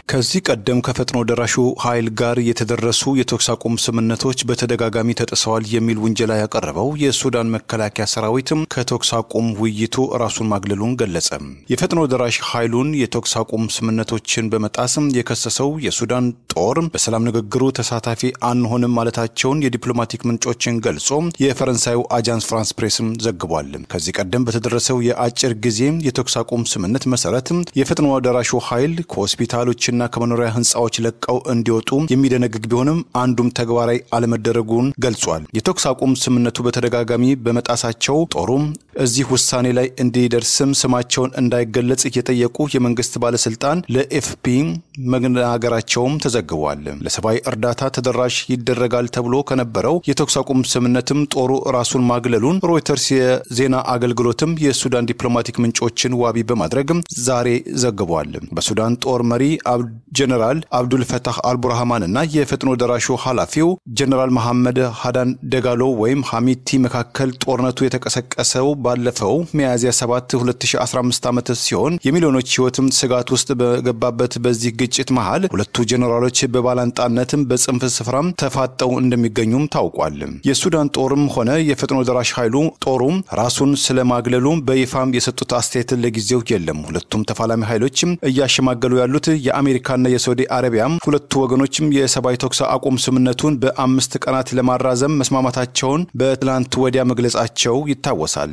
ከዚህ ቀደም ከፈጥኖ ደራሹ ኃይል ጋር የተደረሱ የተኩስ አቁም ስምምነቶች በተደጋጋሚ ተጥሰዋል የሚል ውንጀላ ያቀረበው የሱዳን መከላከያ ሰራዊትም ከተኩስ አቁም ውይይቱ ራሱን ማግለሉን ገለጸ። የፈጥኖ ደራሽ ኃይሉን የተኩስ አቁም ስምምነቶችን በመጣስም የከሰሰው የሱዳን ጦር በሰላም ንግግሩ ተሳታፊ አንሆንም ማለታቸውን የዲፕሎማቲክ ምንጮችን ገልጾ የፈረንሳዩ አጃንስ ፍራንስ ፕሬስም ዘግቧል። ከዚህ ቀደም በተደረሰው የአጭር ጊዜ የተኩስ አቁም ስምምነት መሰረት የፈጥኖ ደራሹ ኃይል ከሆስፒታሎችና ከመኖሪያ ህንፃዎች ለቀው እንዲወጡ የሚደነግግ ቢሆንም አንዱም ተግባራዊ አለመደረጉን ገልጿል። የተኩስ አቁም ስምምነቱ በተደጋጋሚ በመጣሳቸው ጦሩም እዚህ ውሳኔ ላይ እንዲደርስም ስማቸውን እንዳይገለጽ የጠየቁ የመንግስት ባለስልጣን ለኤፍፒ መናገራቸውም ተዘግቧል። ለሰብአዊ እርዳታ ተደራሽ ይደረጋል ተብሎ ከነበረው የተኩስ አቁም ስምምነትም ጦሩ ራሱን ማግለሉን ሮይተርስ የዜና አገልግሎትም የሱዳን ዲፕሎማቲክ ምንጮችን ዋቢ በማድረግ ዛሬ ዘግቧል። በሱዳን ጦር መሪ ጀነራል አብዱል ፈታህ አልቡርሃማን እና የፈጥኖ ደራሹ ኃላፊው ጀነራል መሐመድ ሀዳን ደጋሎ ወይም ሐሚቲ መካከል ጦርነቱ የተቀሰቀሰው ባለፈው ሚያዝያ 7 2015 ዓመት ሲሆን የሚሊዮኖች ህይወትም ስጋት ውስጥ በገባበት በዚህ ግጭት መሃል ሁለቱ ጀኔራሎች በባላንጣነትም በጽንፍ ስፍራም ተፋጠው እንደሚገኙም ታውቋል። የሱዳን ጦርም ሆነ የፈጥኖ ደራሽ ኃይሉ ጦሩም ራሱን ስለማግለሉ በይፋም የሰጡት አስተያየት ለጊዜው የለም። ሁለቱም ተፋላሚ ኃይሎችም እያሸማገሉ ያሉት የአሜሪካና የሳውዲ አረቢያም ሁለቱ ወገኖችም የሰብአዊ ተኩስ አቁም ስምምነቱን በአምስት ቀናት ለማራዘም መስማማታቸውን በትላንት ወዲያ መግለጻቸው ይታወሳል።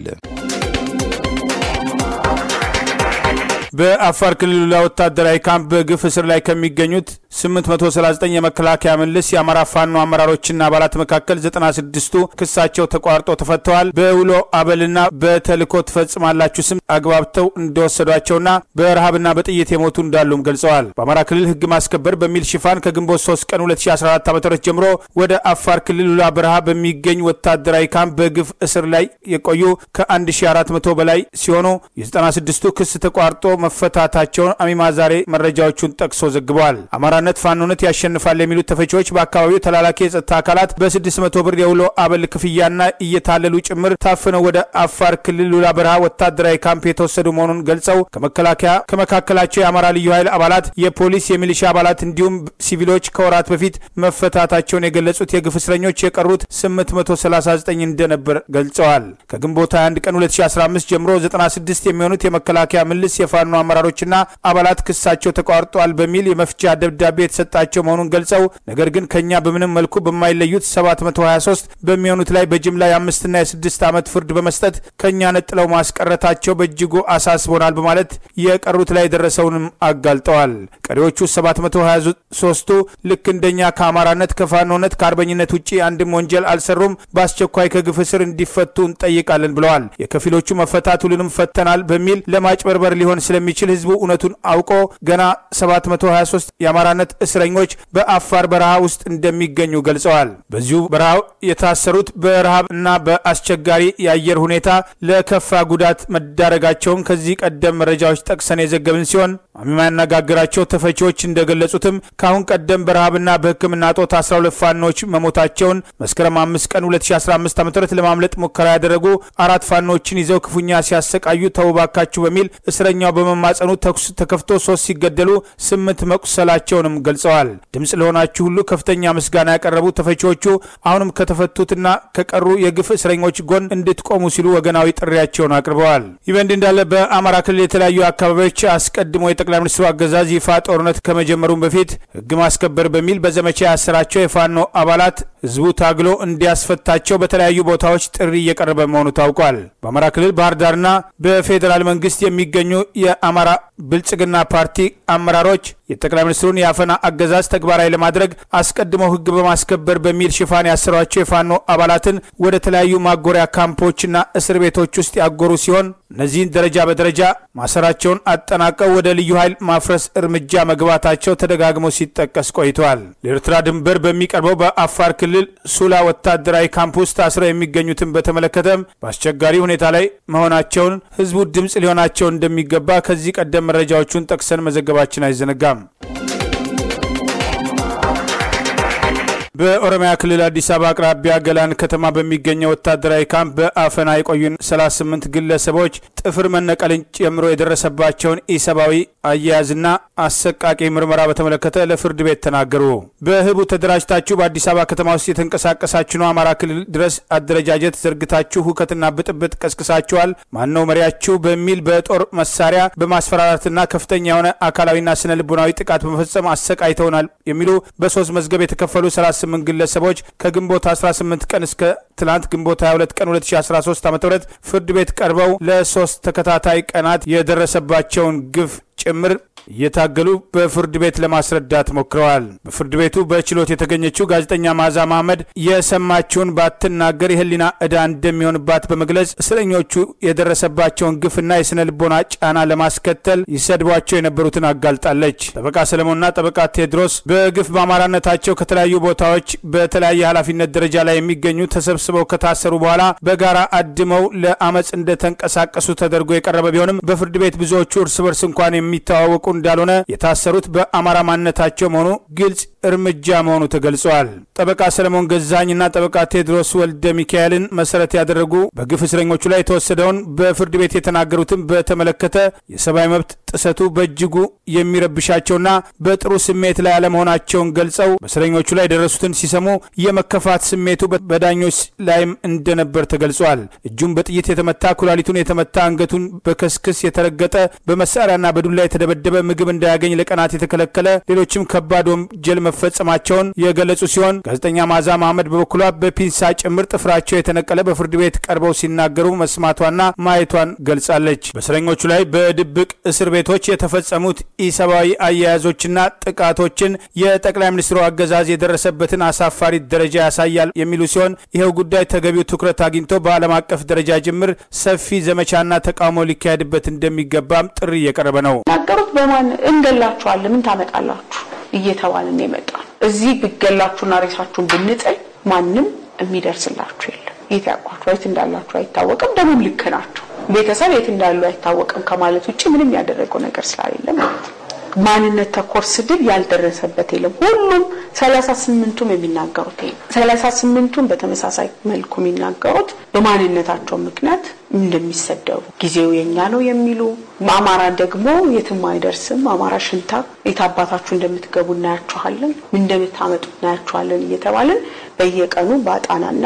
በአፋር ክልል ወታደራዊ ካምፕ በግፍ እስር ላይ ከሚገኙት 839 የመከላከያ ምልስ የአማራ ፋኖ አመራሮችና አባላት መካከል 96ቱ ክሳቸው ተቋርጦ ተፈተዋል። በውሎ አበልና በተልእኮ ትፈጽማላችሁ ስም አግባብተው እንደወሰዷቸውና በረሃብና በጥይት የሞቱ እንዳሉም ገልጸዋል። በአማራ ክልል ሕግ ማስከበር በሚል ሽፋን ከግንቦት 3 ቀን 2014 ዓ ም ጀምሮ ወደ አፋር ክልል ውላ በረሃ በሚገኝ ወታደራዊ ካምፕ በግፍ እስር ላይ የቆዩ ከ1400 በላይ ሲሆኑ የ96ቱ ክስ ተቋርጦ መፈታታቸውን አሚማ ዛሬ መረጃዎቹን ጠቅሶ ዘግበዋል። አማራነት ፋኖነት ያሸንፋል የሚሉት ተፈቺዎች በአካባቢው ተላላኪ የጸጥታ አካላት በ600 ብር የውሎ አበል ክፍያና እየታለሉ ጭምር ታፍነው ወደ አፋር ክልል ሉላ በረሃ ወታደራዊ ካምፕ የተወሰዱ መሆኑን ገልጸው ከመከላከያ ከመካከላቸው የአማራ ልዩ ኃይል አባላት፣ የፖሊስ፣ የሚሊሻ አባላት እንዲሁም ሲቪሎች ከወራት በፊት መፈታታቸውን የገለጹት የግፍ እስረኞች የቀሩት 839 እንደነበር ገልጸዋል። ከግንቦት 21 ቀን 2015 ጀምሮ 96 የሚሆኑት የመከላከያ ምልስ የፋኖ አመራሮችና አባላት ክሳቸው ተቋርጧል በሚል የመፍቻ ደብዳቤ የተሰጣቸው መሆኑን ገልጸው ነገር ግን ከኛ በምንም መልኩ በማይለዩት 723 በሚሆኑት ላይ በጅምላ የአምስትና የስድስት ዓመት ፍርድ በመስጠት ከኛ ነጥለው ማስቀረታቸው በእጅጉ አሳስቦናል በማለት የቀሩት ላይ የደረሰውንም አጋልጠዋል። ቀሪዎቹ 723ቱ ልክ እንደኛ ከአማራነት ከፋኖነት ከአርበኝነት ውጭ አንድም ወንጀል አልሰሩም፣ በአስቸኳይ ከግፍ እስር እንዲፈቱ እንጠይቃለን ብለዋል። የከፊሎቹ መፈታት ሁሉንም ፈተናል በሚል ለማጭበርበር ሊሆን ስለሚችል ህዝቡ እውነቱን አውቆ ገና 723 የአማራነት እስረኞች በአፋር በረሃ ውስጥ እንደሚገኙ ገልጸዋል። በዚሁ በረሃ የታሰሩት በረሃብ እና በአስቸጋሪ የአየር ሁኔታ ለከፋ ጉዳት መዳረጋቸውን ከዚህ ቀደም መረጃዎች ጠቅሰን የዘገብን ሲሆን አሚማ ያነጋግራቸው ተፈቺዎች እንደገለጹትም ከአሁን ቀደም በረሃብና በሕክምና ጦት 12 ፋኖች መሞታቸውን መስከረም 5 ቀን 2015 ዓ ም ለማምለጥ ሙከራ ያደረጉ አራት ፋኖችን ይዘው ክፉኛ ሲያሰቃዩ ተውባካችሁ በሚል እስረኛው በመማጸኑ ተኩስ ተከፍቶ ሶስት ሲገደሉ ስምንት መቁሰላቸውንም ገልጸዋል። ድምፅ ለሆናችሁ ሁሉ ከፍተኛ ምስጋና ያቀረቡ ተፈቺዎቹ አሁንም ከተፈቱትና ከቀሩ የግፍ እስረኞች ጎን እንድትቆሙ ሲሉ ወገናዊ ጥሪያቸውን አቅርበዋል። ይህ በእንዲህ እንዳለ በአማራ ክልል የተለያዩ አካባቢዎች አስቀድሞ የጠቅላይ ሚኒስትሩ አገዛዝ ይፋ ጦርነት ከመጀመሩም በፊት ህግ ማስከበር በሚል በዘመቻ ያሰራቸው የፋኖ አባላት ህዝቡ ታግሎ እንዲያስፈታቸው በተለያዩ ቦታዎች ጥሪ እየቀረበ መሆኑ ታውቋል። በአማራ ክልል ባህር ዳርና በፌዴራል መንግስት የሚገኙ የአማራ ብልጽግና ፓርቲ አመራሮች የጠቅላይ ሚኒስትሩን የአፈና አገዛዝ ተግባራዊ ለማድረግ አስቀድመው ህግ በማስከበር በሚል ሽፋን ያሰሯቸው የፋኖ አባላትን ወደ ተለያዩ ማጎሪያ ካምፖችና እስር ቤቶች ውስጥ ያጎሩ ሲሆን እነዚህን ደረጃ በደረጃ ማሰራቸውን አጠናቀው ወደ ልዩ ኃይል ማፍረስ እርምጃ መግባታቸው ተደጋግሞ ሲጠቀስ ቆይተዋል። ለኤርትራ ድንበር በሚቀርበው በአፋር ክልል ሱላ ወታደራዊ ካምፕ ውስጥ ታስረው የሚገኙትን በተመለከተም በአስቸጋሪ ሁኔታ ላይ መሆናቸውን ህዝቡ ድምፅ ሊሆናቸው እንደሚገባ ከዚህ ቀደም መረጃዎቹን ጠቅሰን መዘገባችን አይዘነጋም። በኦሮሚያ ክልል አዲስ አበባ አቅራቢያ ገላን ከተማ በሚገኘው ወታደራዊ ካምፕ በአፈና የቆዩን 38 ግለሰቦች ጥፍር መነቀልን ጨምሮ የደረሰባቸውን ኢሰብአዊ አያያዝና አሰቃቂ ምርመራ በተመለከተ ለፍርድ ቤት ተናገሩ። በህቡ ተደራጅታችሁ በአዲስ አበባ ከተማ ውስጥ የተንቀሳቀሳችሁ ነው። አማራ ክልል ድረስ አደረጃጀት ዘርግታችሁ ሁከትና ብጥብጥ ቀስቅሳችኋል። ማነው መሪያችሁ? በሚል በጦር መሳሪያ በማስፈራራትና ከፍተኛ የሆነ አካላዊና ስነ ልቦናዊ ጥቃት በመፈጸም አሰቃይተውናል የሚሉ በሶስት መዝገብ የተከፈሉ 38 ግለሰቦች ከግንቦት 18 ቀን እስከ ትላንት ግንቦት 22 ቀን 2013 ዓ ም ፍርድ ቤት ቀርበው ለሶስት ተከታታይ ቀናት የደረሰባቸውን ግፍ ጭምር እየታገሉ በፍርድ ቤት ለማስረዳት ሞክረዋል። በፍርድ ቤቱ በችሎት የተገኘችው ጋዜጠኛ ማዛ መሐመድ የሰማችውን ባትናገር የህሊና ዕዳ እንደሚሆንባት በመግለጽ እስረኞቹ የደረሰባቸውን ግፍና የስነ ልቦና ጫና ለማስከተል ይሰድቧቸው የነበሩትን አጋልጣለች። ጠበቃ ሰለሞንና ጠበቃ ቴድሮስ በግፍ በአማራነታቸው ከተለያዩ ቦታዎች በተለያየ ኃላፊነት ደረጃ ላይ የሚገኙ ተሰብስበው ከታሰሩ በኋላ በጋራ አድመው ለአመፅ እንደተንቀሳቀሱ ተደርጎ የቀረበ ቢሆንም በፍርድ ቤት ብዙዎቹ እርስ በርስ እንኳን የሚተዋወቁ እንዳልሆነ የታሰሩት በአማራ ማንነታቸው መሆኑ ግልጽ እርምጃ መሆኑ ተገልጿል። ጠበቃ ሰለሞን ገዛኝና ጠበቃ ቴድሮስ ወልደ ሚካኤልን መሰረት ያደረጉ በግፍ እስረኞቹ ላይ የተወሰደውን በፍርድ ቤት የተናገሩትን በተመለከተ የሰብአዊ መብት ጥሰቱ በእጅጉ የሚረብሻቸውና በጥሩ ስሜት ላይ አለመሆናቸውን ገልጸው በእስረኞቹ ላይ የደረሱትን ሲሰሙ የመከፋት ስሜቱ በዳኞች ላይም እንደነበር ተገልጿል። እጁን በጥይት የተመታ፣ ኩላሊቱን የተመታ፣ አንገቱን በከስክስ የተረገጠ፣ በመሳሪያና በዱላ የተደበደበ፣ ምግብ እንዳያገኝ ለቀናት የተከለከለ፣ ሌሎችም ከባድ ወንጀል መፈጸማቸውን የገለጹ ሲሆን ጋዜጠኛ ማዛ መሐመድ በበኩሏ በፒንሳ ጭምር ጥፍራቸው የተነቀለ በፍርድ ቤት ቀርበው ሲናገሩ መስማቷና ማየቷን ገልጻለች። በእስረኞቹ ላይ በድብቅ እስር ቤቶች የተፈጸሙት ኢሰብአዊ አያያዞችና ጥቃቶችን የጠቅላይ ሚኒስትሩ አገዛዝ የደረሰበትን አሳፋሪ ደረጃ ያሳያል የሚሉ ሲሆን ይኸው ጉዳይ ተገቢው ትኩረት አግኝቶ በዓለም አቀፍ ደረጃ ጅምር ሰፊ ዘመቻና ተቃውሞ ሊካሄድበት እንደሚገባም ጥሪ እየቀረበ ነው። ናገሩት በማን እንገላችኋለን፣ ምን ታመጣላችሁ እየተባልን የመጣ ነው። እዚህ ብገላችሁና ሬሳችሁን ብንጥል ማንም የሚደርስላችሁ የለም። የት ያውቋችሁ የት እንዳላችሁ አይታወቅም። ደግሞም ልክ ናቸው። ቤተሰብ የት እንዳሉ አይታወቅም ከማለት ውጭ ምንም ያደረገው ነገር ስላሌለ ማለት ነው። ማንነት ተኮር ስድብ ያልደረሰበት የለም። ሁሉም ሰላሳ ስምንቱም የሚናገሩት ይሄ ሰላሳ ስምንቱም በተመሳሳይ መልኩ የሚናገሩት በማንነታቸው ምክንያት እንደሚሰደቡ ጊዜው የኛ ነው የሚሉ አማራ ደግሞ የትም አይደርስም፣ አማራ ሽንታ የት አባታችሁ እንደምትገቡ እናያችኋለን፣ ምን እንደምታመጡ እናያችኋለን እየተባልን በየቀኑ በአጣናና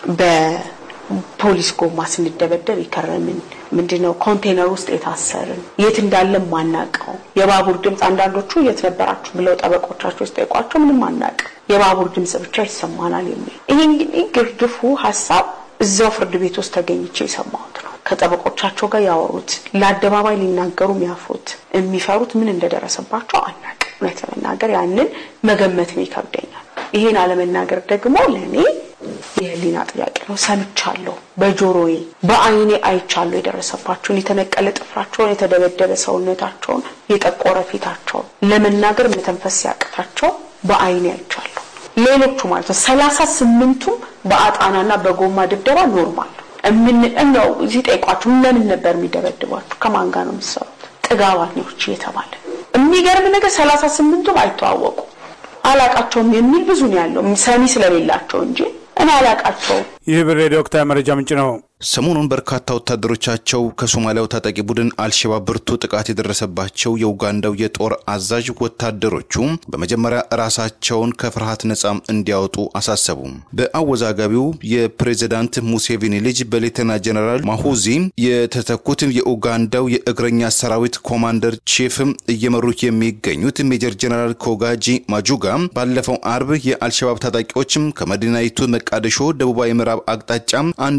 በፖሊስ ጎማ ስንደበደብ የከረምን ምንድነው ኮንቴነር ውስጥ የታሰርን የት እንዳለን ማናቀው የባቡር ድምፅ አንዳንዶቹ የት ነበራችሁ ብለው ጠበቆቻቸው ሲጠይቋቸው ምንም አናቅም የባቡር ድምፅ ብቻ ይሰማናል የሚል ይሄ እንግዲህ ግርድፉ ሀሳብ እዛው ፍርድ ቤት ውስጥ ተገኝቼ የሰማሁት ነው። ከጠበቆቻቸው ጋር ያወሩት ለአደባባይ ሊናገሩ የሚያፍሩት የሚፈሩት ምን እንደደረሰባቸው አናቅም። እውነት ለመናገር ያንን መገመትም ይከብደኛል። ይሄን አለመናገር ደግሞ ለእኔ የህሊና ጥያቄ ነው። ሰምቻለሁ፣ በጆሮዬ በአይኔ አይቻለሁ የደረሰባቸውን የተነቀለ ጥፍራቸውን፣ የተደበደበ ሰውነታቸውን፣ የጠቆረ ፊታቸውን ለመናገር መተንፈስ ሲያቅታቸው በአይኔ አይቻለሁ። ሌሎቹ ማለት ነው ሰላሳ ስምንቱም በአጣናና በጎማ ድብደባ ኖርማል እምን ነው ሲጠይቋችሁ ለምን ነበር የሚደበድቧችሁ? ከማን ጋር ነው የምትሰሩት? ጥጋባኞች እየተባለ የሚገርም ነገር ሰላሳ ስምንቱም አይተዋወቁ አላቃቸውም የሚል ብዙ ነው ያለው ሰሚ ስለሌላቸው እንጂ እኔ አላቃቸውም። ይህ ብር ሬዲዮ ወቅታዊ መረጃ ምንጭ ነው። ሰሞኑን በርካታ ወታደሮቻቸው ከሶማሊያው ታጣቂ ቡድን አልሸባብ ብርቱ ጥቃት የደረሰባቸው የኡጋንዳው የጦር አዛዥ ወታደሮቹ በመጀመሪያ ራሳቸውን ከፍርሃት ነጻ እንዲያወጡ አሳሰቡ። በአወዛጋቢው የፕሬዚዳንት ሙሴቪኒ ልጅ በሌተና ጀነራል ማሁዚ የተተኩት የኡጋንዳው የእግረኛ ሰራዊት ኮማንደር ቺፍ እየመሩ የሚገኙት ሜጀር ጀነራል ኮጋጂ ማጁጋ ባለፈው አርብ የአልሸባብ ታጣቂዎች ከመዲናይቱ መቃደሾ ደቡባዊ ምዕራብ አቅጣጫ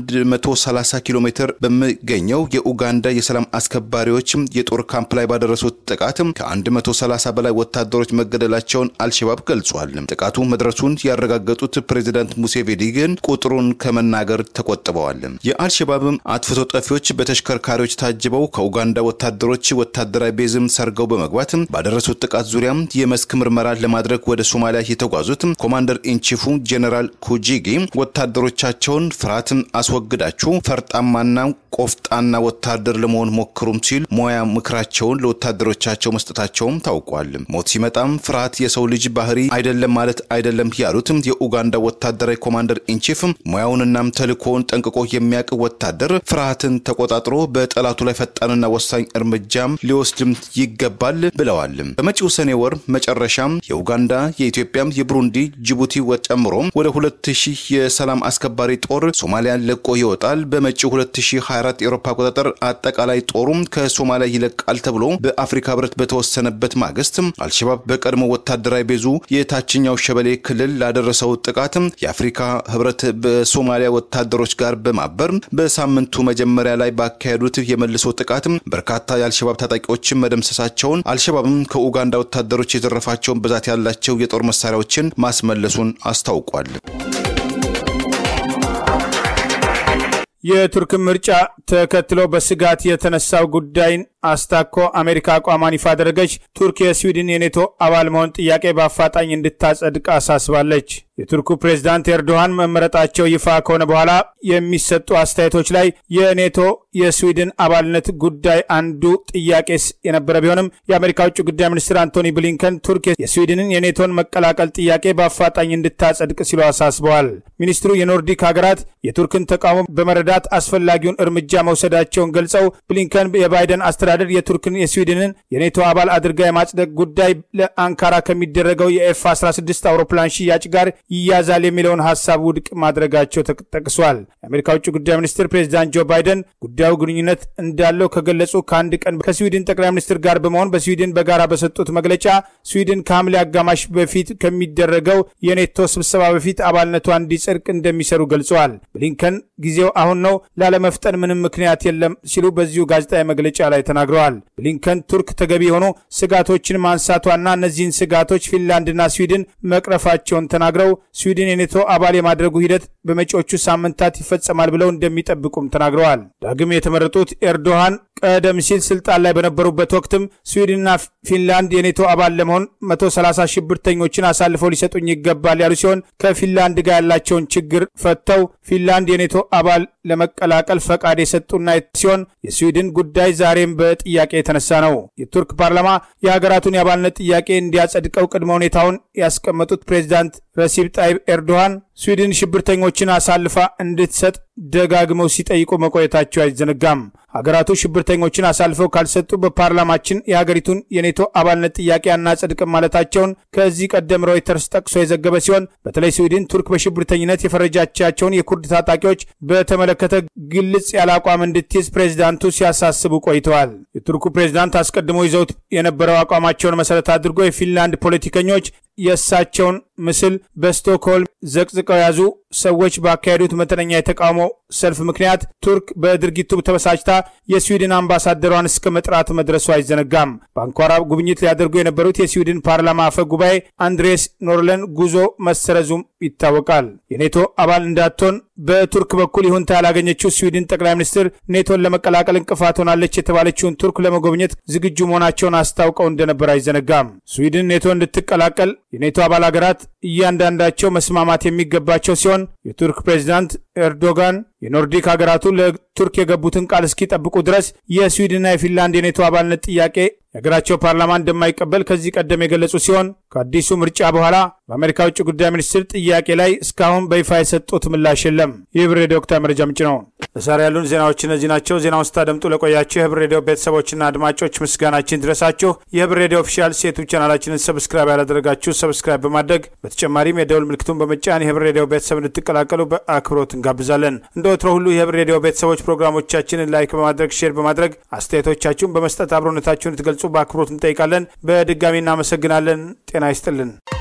130 ኪሎ ሜትር በሚገኘው የኡጋንዳ የሰላም አስከባሪዎች የጦር ካምፕ ላይ ባደረሱት ጥቃት ከ130 በላይ ወታደሮች መገደላቸውን አልሸባብ ገልጿል። ጥቃቱ መድረሱን ያረጋገጡት ፕሬዚዳንት ሙሴቬኒ ግን ቁጥሩን ከመናገር ተቆጥበዋል። የአልሸባብ አጥፍቶ ጠፊዎች በተሽከርካሪዎች ታጅበው ከኡጋንዳ ወታደሮች ወታደራዊ ቤዝም ሰርገው በመግባት ባደረሱት ጥቃት ዙሪያ የመስክ ምርመራ ለማድረግ ወደ ሶማሊያ የተጓዙት ኮማንደር ኢንቺፉ ጄኔራል ኩጂጊ ወታደሮቻቸውን ፍርሃትን አስወግዳችሁ ፈርጣማና ቆፍጣና ወታደር ለመሆን ሞክሩም ሲል ሙያ ምክራቸውን ለወታደሮቻቸው መስጠታቸውም ታውቋል። ሞት ሲመጣም ፍርሃት የሰው ልጅ ባህሪ አይደለም ማለት አይደለም ያሉት የኡጋንዳ ወታደራዊ ኮማንደር ኢንቺፍ ሙያውንናም ተልእኮውን ጠንቅቆ የሚያውቅ ወታደር ፍርሃትን ተቆጣጥሮ በጠላቱ ላይ ፈጣንና ወሳኝ እርምጃም ሊወስድም ይገባል ብለዋል። በመጪው ሰኔ ወር መጨረሻም የኡጋንዳ የኢትዮጵያም የብሩንዲ ጅቡቲ ጨምሮ ወደ 2000 የሰላም አስከባሪ ጦር ሶማሊያን ለቆ ይወጣል። በመጪው 2024 የአውሮፓ አቆጣጠር አጠቃላይ ጦሩም ከሶማሊያ ይለቃል ተብሎ በአፍሪካ ህብረት በተወሰነበት ማግስት አልሸባብ በቀድሞ ወታደራዊ ቤዙ የታችኛው ሸበሌ ክልል ላደረሰው ጥቃት የአፍሪካ ህብረት በሶማሊያ ወታደሮች ጋር በማበር በሳምንቱ መጀመሪያ ላይ ባካሄዱት የመልሶ ጥቃት በርካታ የአልሸባብ ታጣቂዎችን መደምሰሳቸውን አልሸባብም ከኡጋንዳ ወታደሮች የዘረፋቸውን ብዛት ያላቸው የጦር መሳሪያዎችን ማስመለሱን አስታውቋል። የቱርክን ምርጫ ተከትሎ በስጋት የተነሳው ጉዳይን አስታኮ አሜሪካ አቋሟን ይፋ አደረገች። ቱርክ የስዊድን የኔቶ አባል መሆን ጥያቄ በአፋጣኝ እንድታጸድቅ አሳስባለች። የቱርኩ ፕሬዝዳንት ኤርዶሃን መመረጣቸው ይፋ ከሆነ በኋላ የሚሰጡ አስተያየቶች ላይ የኔቶ የስዊድን አባልነት ጉዳይ አንዱ ጥያቄስ የነበረ ቢሆንም የአሜሪካ ውጭ ጉዳይ ሚኒስትር አንቶኒ ብሊንከን ቱርክ የስዊድንን የኔቶን መቀላቀል ጥያቄ በአፋጣኝ እንድታጸድቅ ሲሉ አሳስበዋል። ሚኒስትሩ የኖርዲክ ሀገራት የቱርክን ተቃውሞ በመረዳት አስፈላጊውን እርምጃ መውሰዳቸውን ገልጸው ብሊንከን የባይደን አስተዳደር የቱርክን የስዊድንን የኔቶ አባል አድርጋ የማጽደቅ ጉዳይ ለአንካራ ከሚደረገው የኤፍ 16 አውሮፕላን ሽያጭ ጋር ይያዛል የሚለውን ሀሳብ ውድቅ ማድረጋቸው ተጠቅሷል። የአሜሪካ ውጭ ጉዳይ ሚኒስትር ፕሬዚዳንት ጆ ባይደን ጉዳዩ ግንኙነት እንዳለው ከገለጹ ከአንድ ቀን ከስዊድን ጠቅላይ ሚኒስትር ጋር በመሆን በስዊድን በጋራ በሰጡት መግለጫ ስዊድን ከሐምሌ አጋማሽ በፊት ከሚደረገው የኔቶ ስብሰባ በፊት አባልነቷ እንዲጸድቅ እንደሚሰሩ ገልጸዋል። ብሊንከን ጊዜው አሁን ነው፣ ላለመፍጠን ምንም ምክንያት የለም ሲሉ በዚሁ ጋዜጣዊ መግለጫ ላይ ተናግረዋል። ብሊንከን ቱርክ ተገቢ የሆኑ ስጋቶችን ማንሳቷና እነዚህን ስጋቶች ፊንላንድና ስዊድን መቅረፋቸውን ተናግረው ስዊድን የኔቶ አባል የማድረጉ ሂደት በመጪዎቹ ሳምንታት ይፈጸማል ብለው እንደሚጠብቁም ተናግረዋል። ዳግም የተመረጡት ኤርዶሃን ቀደም ሲል ስልጣን ላይ በነበሩበት ወቅትም ስዊድንና ፊንላንድ የኔቶ አባል ለመሆን 130 ሽብርተኞችን አሳልፈው ሊሰጡኝ ይገባል ያሉ ሲሆን ከፊንላንድ ጋር ያላቸውን ችግር ፈተው ፊንላንድ የኔቶ አባል ለመቀላቀል ፈቃድ የሰጡና ሲሆን የስዊድን ጉዳይ ዛሬም በጥያቄ የተነሳ ነው። የቱርክ ፓርላማ የሀገራቱን የአባልነት ጥያቄ እንዲያጸድቀው ቅድመ ሁኔታውን ያስቀመጡት ፕሬዚዳንት ረሲብ ጣይብ ኤርዶሃን ስዊድን ሽብርተኞችን አሳልፋ እንድትሰጥ ደጋግመው ሲጠይቁ መቆየታቸው አይዘነጋም። ሀገራቱ ሽብርተኞችን አሳልፈው ካልሰጡ በፓርላማችን የሀገሪቱን የኔቶ አባልነት ጥያቄ አናጸድቅም ማለታቸውን ከዚህ ቀደም ሮይተርስ ጠቅሶ የዘገበ ሲሆን በተለይ ስዊድን ቱርክ በሽብርተኝነት የፈረጃቻቸውን የኩርድ ታጣቂዎች በተመለከተ ግልጽ ያለ አቋም እንድትይዝ ፕሬዚዳንቱ ሲያሳስቡ ቆይተዋል። የቱርኩ ፕሬዚዳንት አስቀድሞ ይዘውት የነበረው አቋማቸውን መሰረት አድርጎ የፊንላንድ ፖለቲከኞች የእሳቸውን ምስል በስቶክሆልም ዘቅዝቀው ያዙ ሰዎች ባካሄዱት መጠነኛ የተቃውሞ ሰልፍ ምክንያት ቱርክ በድርጊቱ ተበሳጭታ የስዊድን አምባሳደሯን እስከ መጥራት መድረሱ አይዘነጋም። በአንኳራ ጉብኝት ሊያደርጉ የነበሩት የስዊድን ፓርላማ አፈ ጉባኤ አንድሬስ ኖርለን ጉዞ መሰረዙም ይታወቃል። የኔቶ አባል እንዳትሆን በቱርክ በኩል ይሁንታ ያላገኘችው ስዊድን ጠቅላይ ሚኒስትር ኔቶን ለመቀላቀል እንቅፋት ሆናለች የተባለችውን ቱርክ ለመጎብኘት ዝግጁ መሆናቸውን አስታውቀው እንደነበር አይዘነጋም። ስዊድን ኔቶ እንድትቀላቀል የኔቶ አባል ሀገራት እያንዳንዳቸው መስማማት የሚገባቸው ሲሆን የቱርክ ፕሬዚዳንት ኤርዶጋን የኖርዲክ ሀገራቱ ለቱርክ የገቡትን ቃል እስኪጠብቁ ድረስ የስዊድንና የፊንላንድ የኔቶ አባልነት ጥያቄ የሀገራቸው ፓርላማ እንደማይቀበል ከዚህ ቀደም የገለጹ ሲሆን ከአዲሱ ምርጫ በኋላ በአሜሪካ ውጭ ጉዳይ ሚኒስትር ጥያቄ ላይ እስካሁን በይፋ የሰጡት ምላሽ የለም። የህብር ሬዲዮ ወቅታዊ መረጃ ምንጭ ነው። ለዛሬ ያሉን ዜናዎች እነዚህ ናቸው። ዜናውን ስታደምጡ ለቆያችሁ የህብር ሬዲዮ ቤተሰቦችና አድማጮች ምስጋናችን ድረሳችሁ። የህብር ሬዲዮ ኦፊሻል ሴቱ ቻናላችንን ሰብስክራይብ ያላደረጋችሁ ሰብስክራይብ በማድረግ በተጨማሪም የደውል ምልክቱን በመጫን የህብር ሬዲዮ ቤተሰብ እንድትቀላቀሉ በአክብሮት እንጋብዛለን። እንደ ወትሮ ሁሉ የህብር ሬዲዮ ቤተሰቦች ፕሮግራሞቻችንን ላይክ በማድረግ ሼር በማድረግ አስተያየቶቻችሁን በመስጠት አብሮነታችሁን እንድትገልጹ በአክብሮት እንጠይቃለን። በድጋሚ እናመሰግናለን። ጤና ይስጥልን።